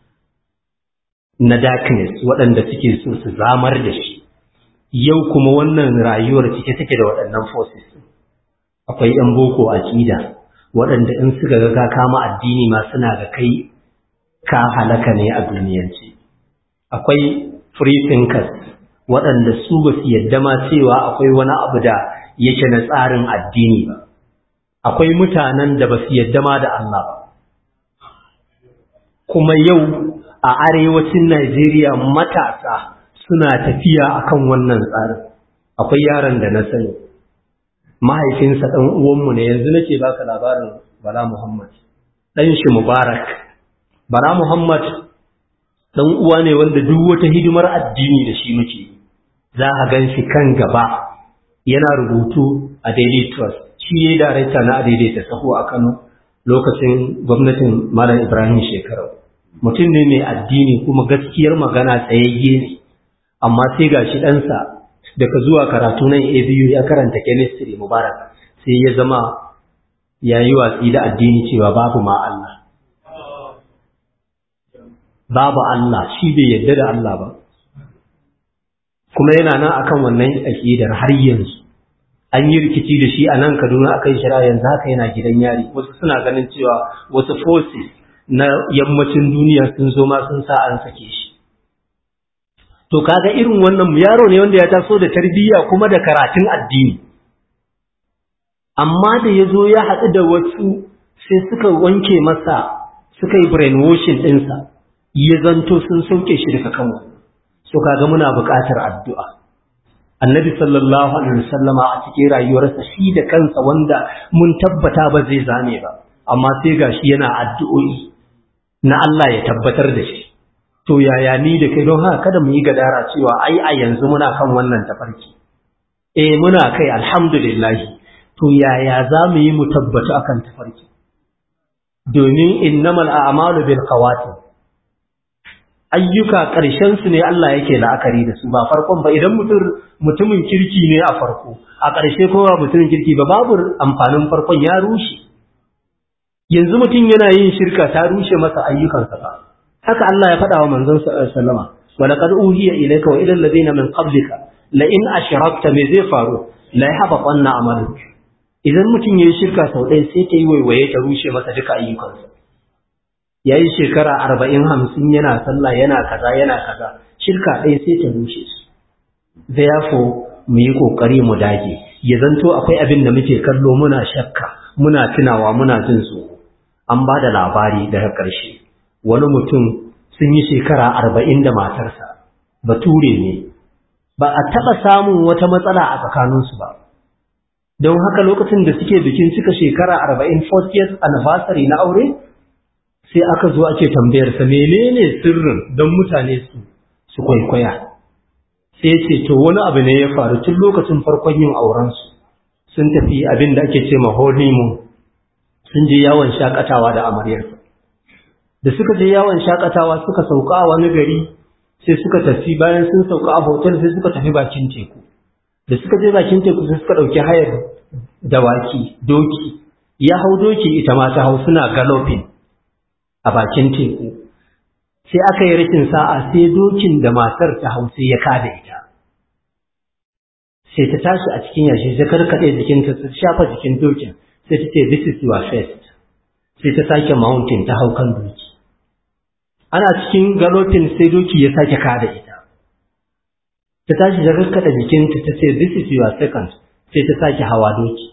na darkness waɗanda suke so su zamar da shi yau kuma wannan rayuwar cike take da waɗannan forces akwai yan boko aqida waɗanda in suka ga ka kama addini ma suna ga kai ka halaka ne a duniyance akwai free thinkers waɗanda su ba su yadda ma cewa akwai wani abu da yake na tsarin addini ba akwai mutanen da ba su yadda ma da Allah ba kuma yau a arewacin Najeriya matasa suna tafiya akan wannan tsarin akwai yaron da na sani mahaifinsa ɗan uwanmu ne yanzu nake baka labarin Bala Muhammad ɗan shi Mubarak Bala Muhammad ɗan uwa ne wanda duk wata hidimar addini da shi muke za a gan shi kan gaba yana rubutu a Daily Trust shi ne darakta na daidaita saho a Kano lokacin gwamnatin Malam Ibrahim Shekarau mutum ne mai addini kuma gaskiyar magana tsayayye ne amma sai ga shi ɗansa daga zuwa karatu nan ABU ya karanta chemistry mubarak sai ya zama ya yi watsi da addini cewa babu ma Allah babu Allah shi bai yadda da Allah ba kuma yana nan akan wannan aƙidar har yanzu an yi rikici da shi a nan Kaduna akan shari'a yanzu haka yana gidan yari wasu suna ganin cewa wasu forces na yammacin duniya sun zo ma sun sa an sake shi to kaga irin wannan yaro ne wanda ya taso da tarbiyya kuma da karatun addini amma da ya zo ya haɗu da wasu sai suka wanke masa suka yi brainwashing ɗinsa ya zanto sun sauke shi daga kan wani so kaga muna buƙatar addu'a annabi sallallahu alaihi wasallama a cikin rayuwarsa shi da kansa wanda mun tabbata ba zai zame ba amma sai gashi yana addu'o'i na Allah ya tabbatar da shi to yaya ni da kai don haka kada mu yi gadara cewa ai a yanzu muna kan wannan tafarki eh muna kai alhamdulillah to yaya za mu yi mu tabbata akan tafarki domin innamal a'malu bil khawatim ayyuka ƙarshen su ne Allah yake la'akari da su ba farkon ba idan mutum mutumin kirki ne a farko a ƙarshe kuma mutumin kirki ba babu amfanin farkon ya rushe yanzu mutum yana yin shirka ta rushe masa ayyukansa ba haka Allah ya faɗa wa manzon sallama wa laqad uhiya ilayka wa ila alladhina min qablika la in ashrakta me zai faru la yahbatanna amaluk idan mutum yayi shirka sau ɗaya sai ta yi waiwaye ta rushe masa duka ayyukansa yayi shekara arba'in hamsin yana sallah yana kaza yana kaza shirka ɗaya sai ta rushe su therefore mu yi ƙoƙari mu dage ya zanto akwai abin da muke kallo muna shakka muna tunawa muna jin tsoro an ba da labari daga ƙarshe wani mutum sun yi shekara arba'in da matarsa bature ne ba a taɓa samun wata matsala a tsakaninsu ba don haka lokacin da suke bikin cika shekara arba'in 40th anniversary na aure sai aka zo ake tambayarsa menene sirrin don mutane su su kwaikwaya sai ce to wani abu ne ya faru tun lokacin farkon yin aurensu sun tafi abin da ake ce ma honeymoon sun je yawon shakatawa da amaryarsa da suka je yawon shakatawa suka sauka a wani gari sai suka tafi bayan sun sauka a hotel sai suka tafi bakin teku da suka je bakin teku sai suka ɗauki hayar dawaki doki ya hau doki ita ma ta hau suna galopin a bakin teku sai aka yi rashin sa'a sai dokin da matar ta hau sai ya kada ita sai ta tashi a cikin yashi ta karkaɗe jikinta ta shafa jikin dokin sai ta ce this is your first sai ta sake mountain ta hau kan doki ana cikin galopin sai doki ya sake kada ita ta tashi ta karkaɗe jikinta ta ce this is your second sai ta sake hawa doki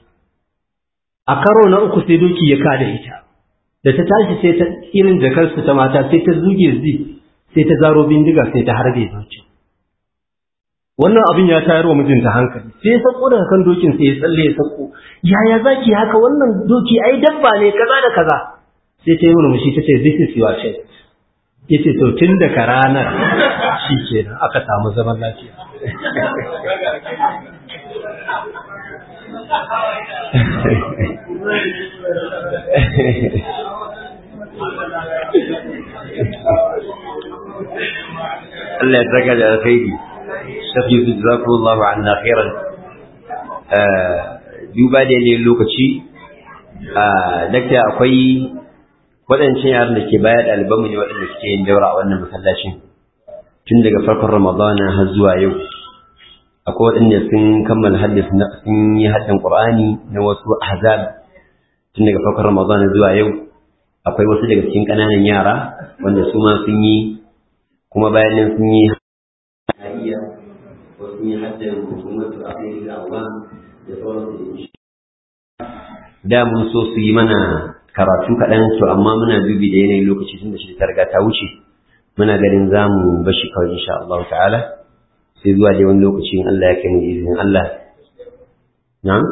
a karo na uku sai doki ya kada ita da ta tashi sai ta irin jakarsu ta mata sai ta zuge zi sai ta zaro bindiga sai ta harbe doki wannan abin ya tayar wa mijinta hankali sai ya sako daga kan dokin sai ya tsalle ya sako yaya zaki haka wannan doki ai dabba ne kaza da kaza sai ta yi murmushi ta ce this is your first yace to tun daga ranar shi kenan aka samu zaman lafiya Allah ya saka da alkhairi shafi su jazakumullahu anna khairan duba da ne lokaci dakta akwai waɗancan yaran da ke baya ɗalibanmu ne waɗanda suke yin daura a wannan masallacin tun daga farkon ramadana har zuwa yau akwai waɗanda sun kammala haddis sun yi haddan qur'ani na wasu ahzab tun daga farkon ramadana zuwa yau akwai wasu daga cikin ƙananan yara wanda su ma sun yi kuma bayan nan sun yi hadiya ko sun yi haddan hukumatu akhiril awam da sauransu da mun so su yi mana karatu kaɗan to amma muna dubi da yanayin lokaci tun da shi ta riga ta wuce muna ganin za mu bashi kawai insha Allah ta'ala sai zuwa dai wani lokaci in Allah ya kai mu izinin Allah na'am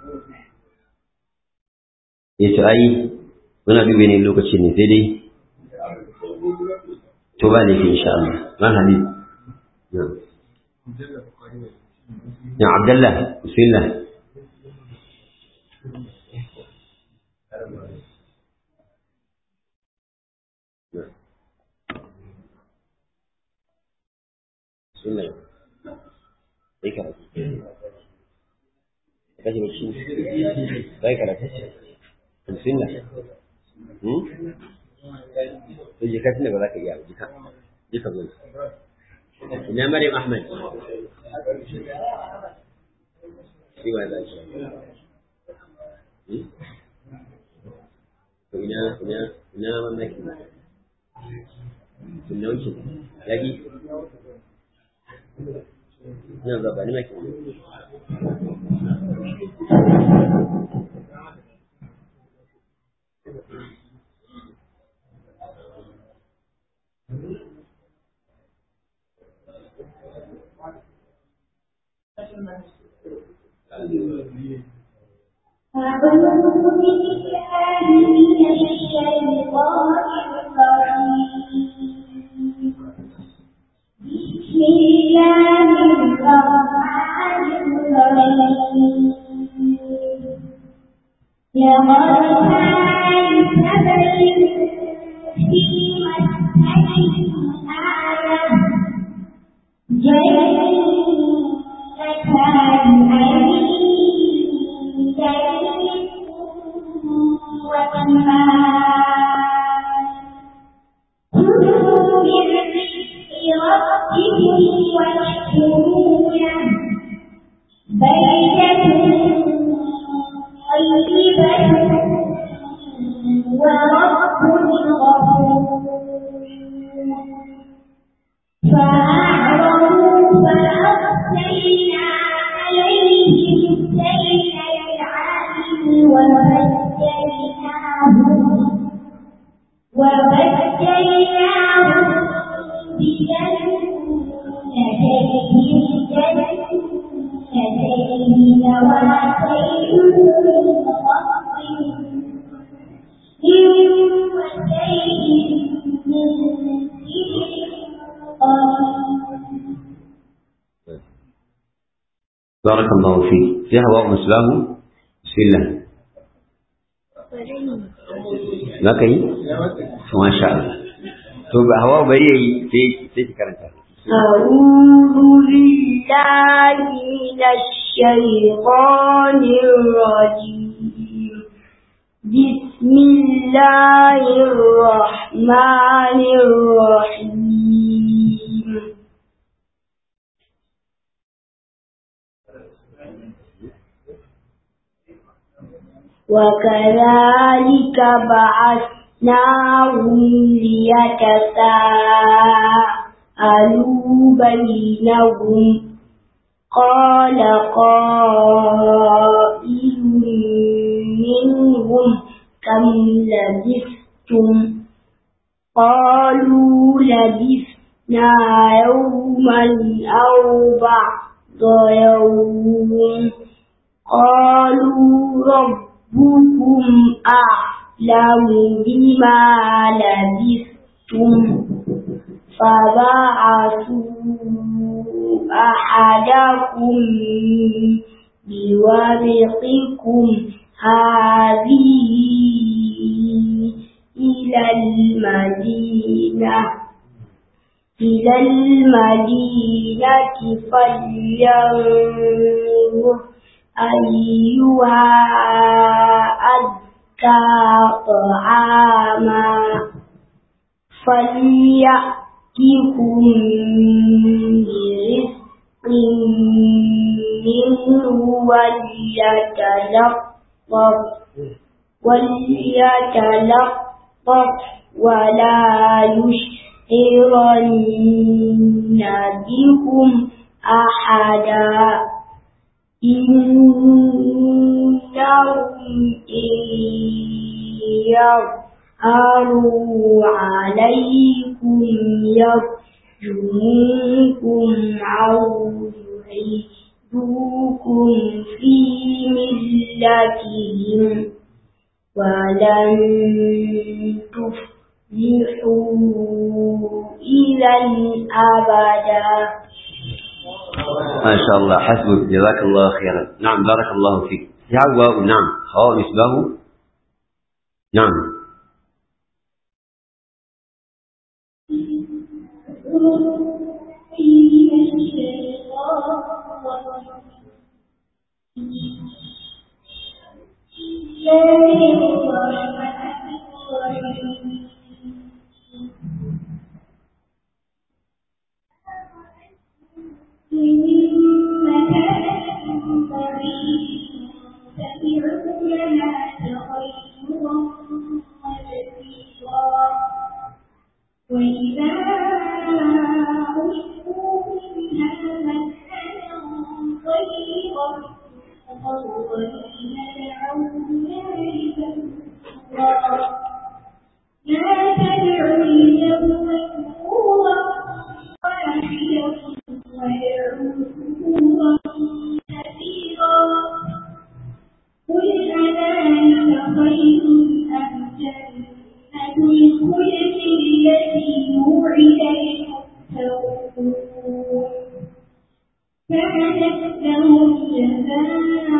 ya to ai muna dubi yanayin lokaci ne sai dai to ba ne insha Allah man hadi na'am ya Abdullah bismillah sunna sai karatu kaje bacci sai karatu sunna hmm to je kace ba za ka iya jika jika zo ina Maryam Ahmad shi wa da shi to ina ina ina mamaki sunna wuce lagi Ina zuwa ba ni maki. أعوذ بالله من الشيطان الرجيم بسم الله الرحمن الرحيم لقد كان سبب في مسكنهم آية جنتان عن يمين وشمال كلوا من رزق ربكم واشكروا له بلدة طيبة ورب غفور فأعرضوا فأرسلنا عليهم سيل العالم وبدلناهم وبدلناهم بجنتين جنتين ذواتي وشيء من بارك الله فيك في هواء مسلاه بسم الله za ka yi? Masha Allah. To, ba hawa bari ya yi sai ki karanta. أعوذ بالله من الشيطان الرجيم بسم الله الرحمن الرحيم وكذلك بعثناهم ليتساءلوا بينهم قال قائل منهم كم لبثتم قالوا لبثنا يوما أو بعض يوم قالوا ربكم أعلم بما لبثتم فبعثوا أحدكم بورقكم هذه إلى المدينة إلى المدينة فلينظر أيها أزكى طعاما فليأتكم برزق منه وليتلطف وليتلطف ولا يشعرن بكم أحدا إنهم إن يظهروا عليكم يرجموكم أو يعيدوكم في ملتهم ولن تفلحوا إذا أبدا ما شاء الله حسبك جزاك الله خيرا نعم بارك الله فيك يا هواء نعم هواء مصباح نعم وإذا أشركوا منها الأولين دعونا لتنصرا لا تدعوا اليوم ثبورا واحدا وادعوا ثبورا كثيرا قل أذلك خير أم جنة الخلد التي وعد المتقون كانت لهم جزاء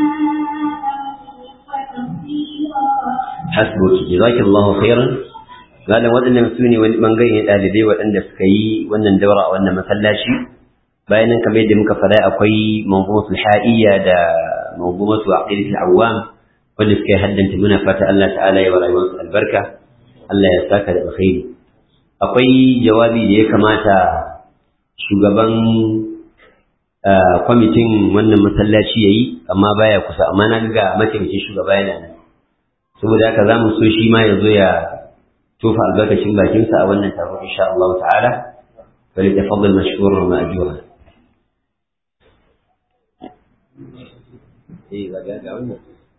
ومصيرا hasbuki jazakallahu khairan galan waɗannan su ne wani bangare na ɗalibai waɗanda suka yi wannan daura a wannan masallaci bayan nan kamar yadda muka faɗa akwai manzumatul ha'iyya da manzumatu aqidatul awwam wanda suka yi haddanta muna fata Allah ta'ala ya wa rayuwarsu albarka Allah ya saka da alkhairi akwai jawabi da ya kamata shugaban kwamitin wannan masallaci yayi amma baya kusa amma na ga mataimakin shugaba yana nan saboda haka za mu so shi ma ya zo ya tofa albarkacin bakinsa a wannan taro insha Allah ta'ala bari tafaddal mashkurun ma ajura eh ga ga wannan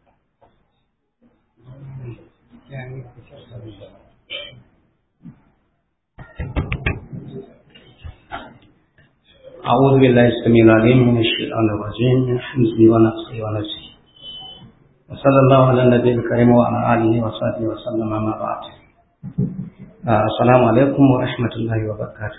أعوذ بالله السميع العليم من الشيطان الرجيم من حمزه ونفسه ونفسه وصلى الله على النبي الكريم وعلى آله وصحبه وسلم ما بعد آه السلام عليكم ورحمة الله وبركاته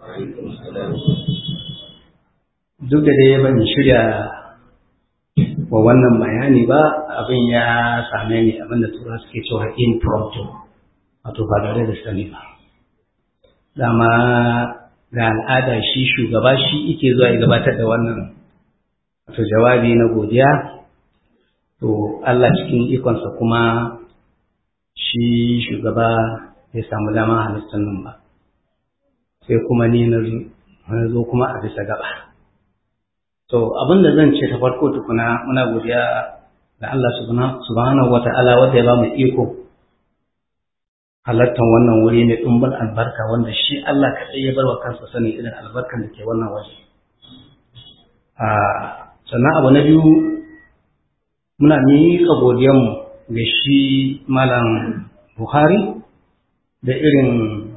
duk da dai ban shirya wa wannan bayani ba abin ya same ni abin da tura suke cewa impromptu wato ba tare da sani ba dama ga al'ada shi shugaba shi ike zuwa ya gabatar da wannan wato jawabi na godiya to Allah cikin ikonsa kuma shi shugaba bai samu dama halittar nan ba sai kuma ni na zo kuma a bisa gaba to abin da zan ce ta farko tukuna muna godiya ga Allah subhanahu wa ta'ala wanda ya ba mu iko halattar wannan wuri mai ɗumbin albarka wanda shi Allah kaɗai ya bar wa kansa sani irin albarkan da ke wannan waje sannan abu na biyu muna miƙa godiyanmu ga shi malam buhari da irin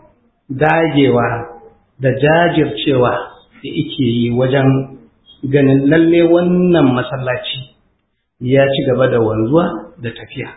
dagewa da jajircewa da ike yi wajen ganin lalle wannan masallaci ya ci gaba da wanzuwa da tafiya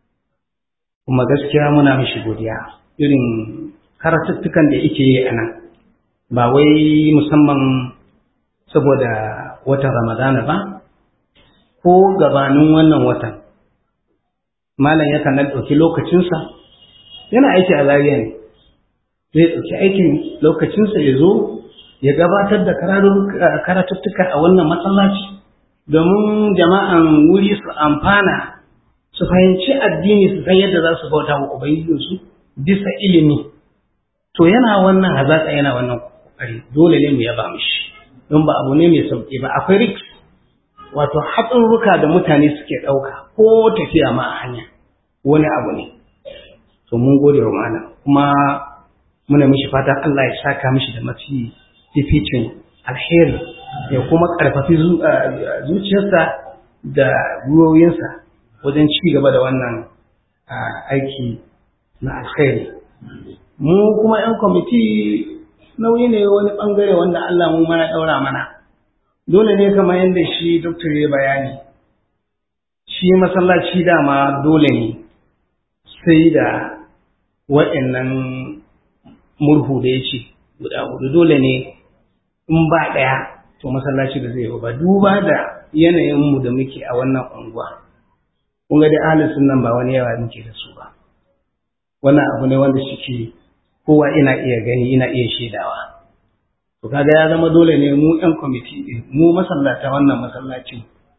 kuma gaskiya muna mishi godiya irin karatuttukan da ike yi a nan ba wai musamman saboda watan ramadana ba ko gabanin wannan watan malam yakan nan ɗauki lokacinsa yana aiki a zariya ne zai ɗauki aikin lokacinsa ya zo ya gabatar da karatuttuka a wannan masallaci domin jama'an wuri su amfana su fahimci addini su san yadda za su bauta wa ubangijinsu bisa ilimi to yana wannan hazaƙa yana wannan kokari dole ne mu yaba mishi don ba abu ne mai sauƙi ba akwai risk wato hatsarurruka da mutane suke ɗauka ko tafiya ma a hanya wani abu ne to mun gode wa malam kuma muna mishi fatan Allah ya saka mishi da mafi fificin alheri ya kuma ƙarfafi zuciyarsa da gwiwoyinsa wajen ci gaba da wannan aiki na alkhairi mu kuma 'yan kwamiti nauyi ne wani ɓangare wanda Allah mu mana ɗaura mana dole ne kamar yadda shi doktor ya bayani shi masallaci dama dole ne sai da wa'annan murhu da ya ce guda hudu dole ne in ba ɗaya to masallaci da zai ba duba da yanayinmu da muke a wannan unguwa kun ga dai ahalin sunan ba wani yawa muke da su ba wannan abu ne wanda suke kowa ina iya gani ina iya shaidawa to kaga ya zama dole ne mu yan kwamiti ɗin mu masallata wannan masallacin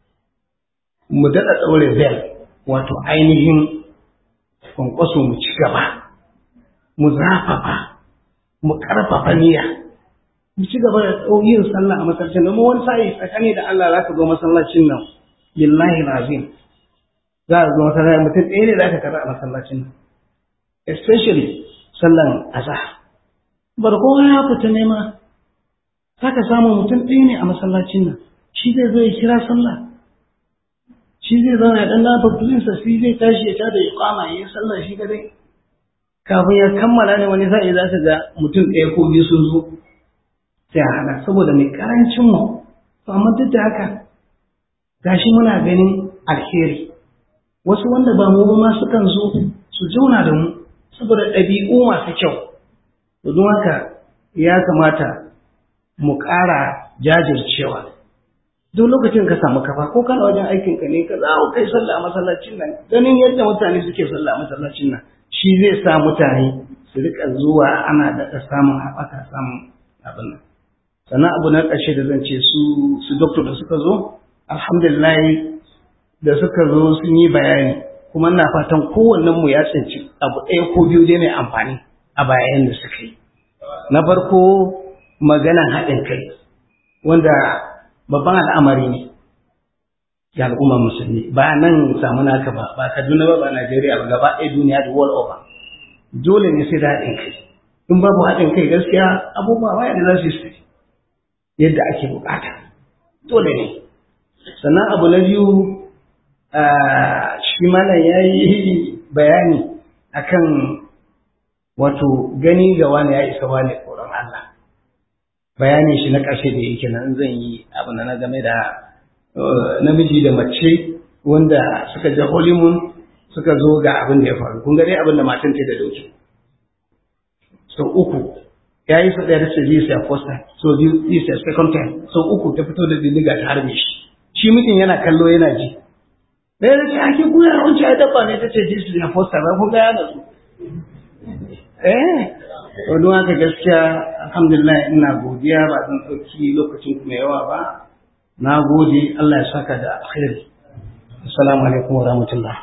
mu daɗa ɗaure bel wato ainihin kwankwaso mu ci gaba mu zafafa mu ƙarfafa niyya mu ci gaba da yin sallah a masallacin domin wani sa'i tsakani da Allah za ka zo masallacin nan billahi lazim za a zo masallacin mutum ɗaya ne za ka karɓa a masallacin nan especially sallan azhar bar kowa ya fita nema za ka samu mutum ɗaya ne a masallacin nan shi zai zo ya kira sallah shi zai zauna ya dan lafa sa shi zai tashi ya tada iqama ya yi sallah shi kadai kafin ya kammala ne wani sa'i za ka ga mutum ɗaya ko biyu sun zo sai a hana saboda mai karancin mu to amma duk da haka gashi muna ganin alheri wasu wanda ba mu ba ma sukan zo su zauna da mu saboda ɗabi'u masu kyau to don haka ya kamata mu ƙara jajircewa duk lokacin ka samu kafa ko kana wajen aikin ka ne ka za ku kai sallah a masallacin nan ganin yadda mutane suke sallah a masallacin nan shi zai sa mutane su rika zuwa ana da samun haɓaka samun abin nan sannan abu na ƙarshe da zan ce su su doktor da suka zo alhamdulillah da suka zo sun yi bayani kuma ina fatan kowannen mu ya tsinci abu ɗaya ko biyu dai mai amfani a bayan da suka yi na farko maganan haɗin kai wanda babban al'amari ne ga al'ummar musulmi ba nan samu naka ba ba kaduna ba ba najeriya ba gaba ɗaya duniya da world over dole ne sai da haɗin kai in babu haɗin kai gaskiya abubuwa waya da za su yi yadda ake bukata dole ne sannan abu na biyu shi malam ya yi bayani akan wato gani ga wani ya isa wani tsoron Allah bayanin shi na ƙarshe da yake nan zan yi abu na game da namiji da mace wanda suka je honeymoon suka zo ga abin da ya faru kun ga dai abin da matan ta da dauki so uku ya yi sau ɗaya da sai sai first time so this is second time so uku ta fito da bindiga ta harbe shi shi mutum yana kallo yana ji da ya ce ake kuya wancan ya dabba ne ta ce this is first time kun ga yana su eh to don haka gaskiya alhamdulillah ina godiya ba zan ɗauki lokacin ku mai yawa ba na gode Allah ya saka da alkhairi assalamu alaikum wa rahmatullah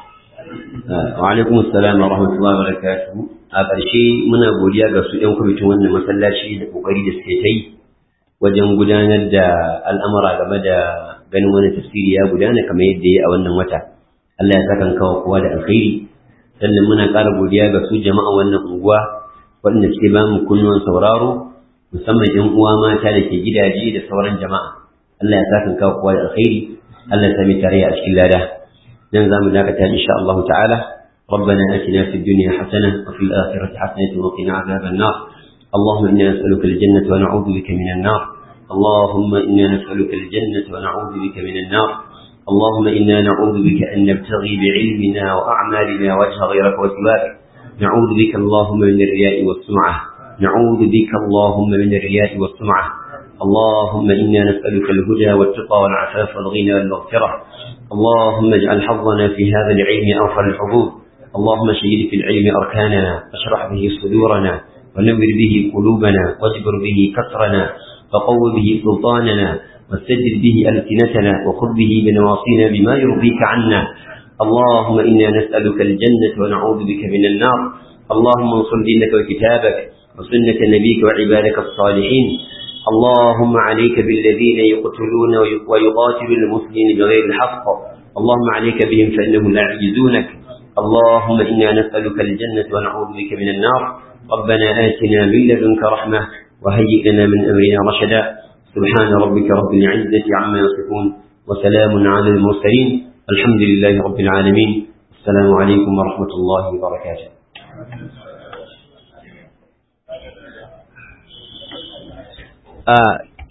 wa alaikum assalam wa rahmatullahi wa barakatuh a ƙarshe muna godiya ga su ɗan kwamitin wannan masallaci da ƙoƙari da suke ta yi wajen gudanar da al'amura game da ganin wani tafsiri ya gudana kamar yadda ya a wannan wata Allah ya saka kawo kowa da alkhairi sannan muna ƙara godiya ga su jama'a wannan unguwa waɗanda suke ba mu kunnuwan sauraro musamman ƴan uwa mata da ke gidaje da sauran jama'a Allah ya saka kawo kowa da alkhairi Allah ya sami tarayya a cikin lada nan zamu dakata insha Allah ta'ala ربنا آتنا في الدنيا حسنة وفي الآخرة حسنة وقنا عذاب النار اللهم إنا نسألك الجنة ونعوذ بك من النار اللهم إنا نسألك الجنة ونعوذ بك من النار اللهم إنا نعوذ بك أن نبتغي بعلمنا وأعمالنا وجه غيرك وسواك نعوذ بك اللهم من الرياء والسمعة نعوذ بك اللهم من الرياء والسمعة اللهم إنا نسألك الهدى والتقى والعفاف والغنى والمغفرة اللهم اجعل حظنا في هذا العلم أوفر الحظوظ اللهم شهد في العلم أركاننا اشرح به صدورنا ونور به قلوبنا واجبر به كسرنا وقو به سلطاننا واستجد به ألسنتنا وخذ به بنواصينا بما يرضيك عنا اللهم إنا نسألك الجنة ونعوذ بك من النار اللهم انصر دينك وكتابك وسنة نبيك وعبادك الصالحين اللهم عليك بالذين يقتلون ويقاتلون المسلمين بغير الحق اللهم عليك بهم فإنهم لا يعجزونك اللهم إنا نسألك الجنة ونعوذ بك من النار ربنا آتنا من لدنك رحمة وهيئ لنا من أمرنا رشدا سبحان ربك رب العزة عما يصفون وسلام على المرسلين الحمد لله رب العالمين السلام عليكم ورحمة الله وبركاته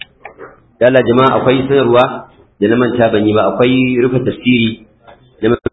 yalla jama'a akwai sanarwa da na manta ban yi ba akwai rufe tafsiri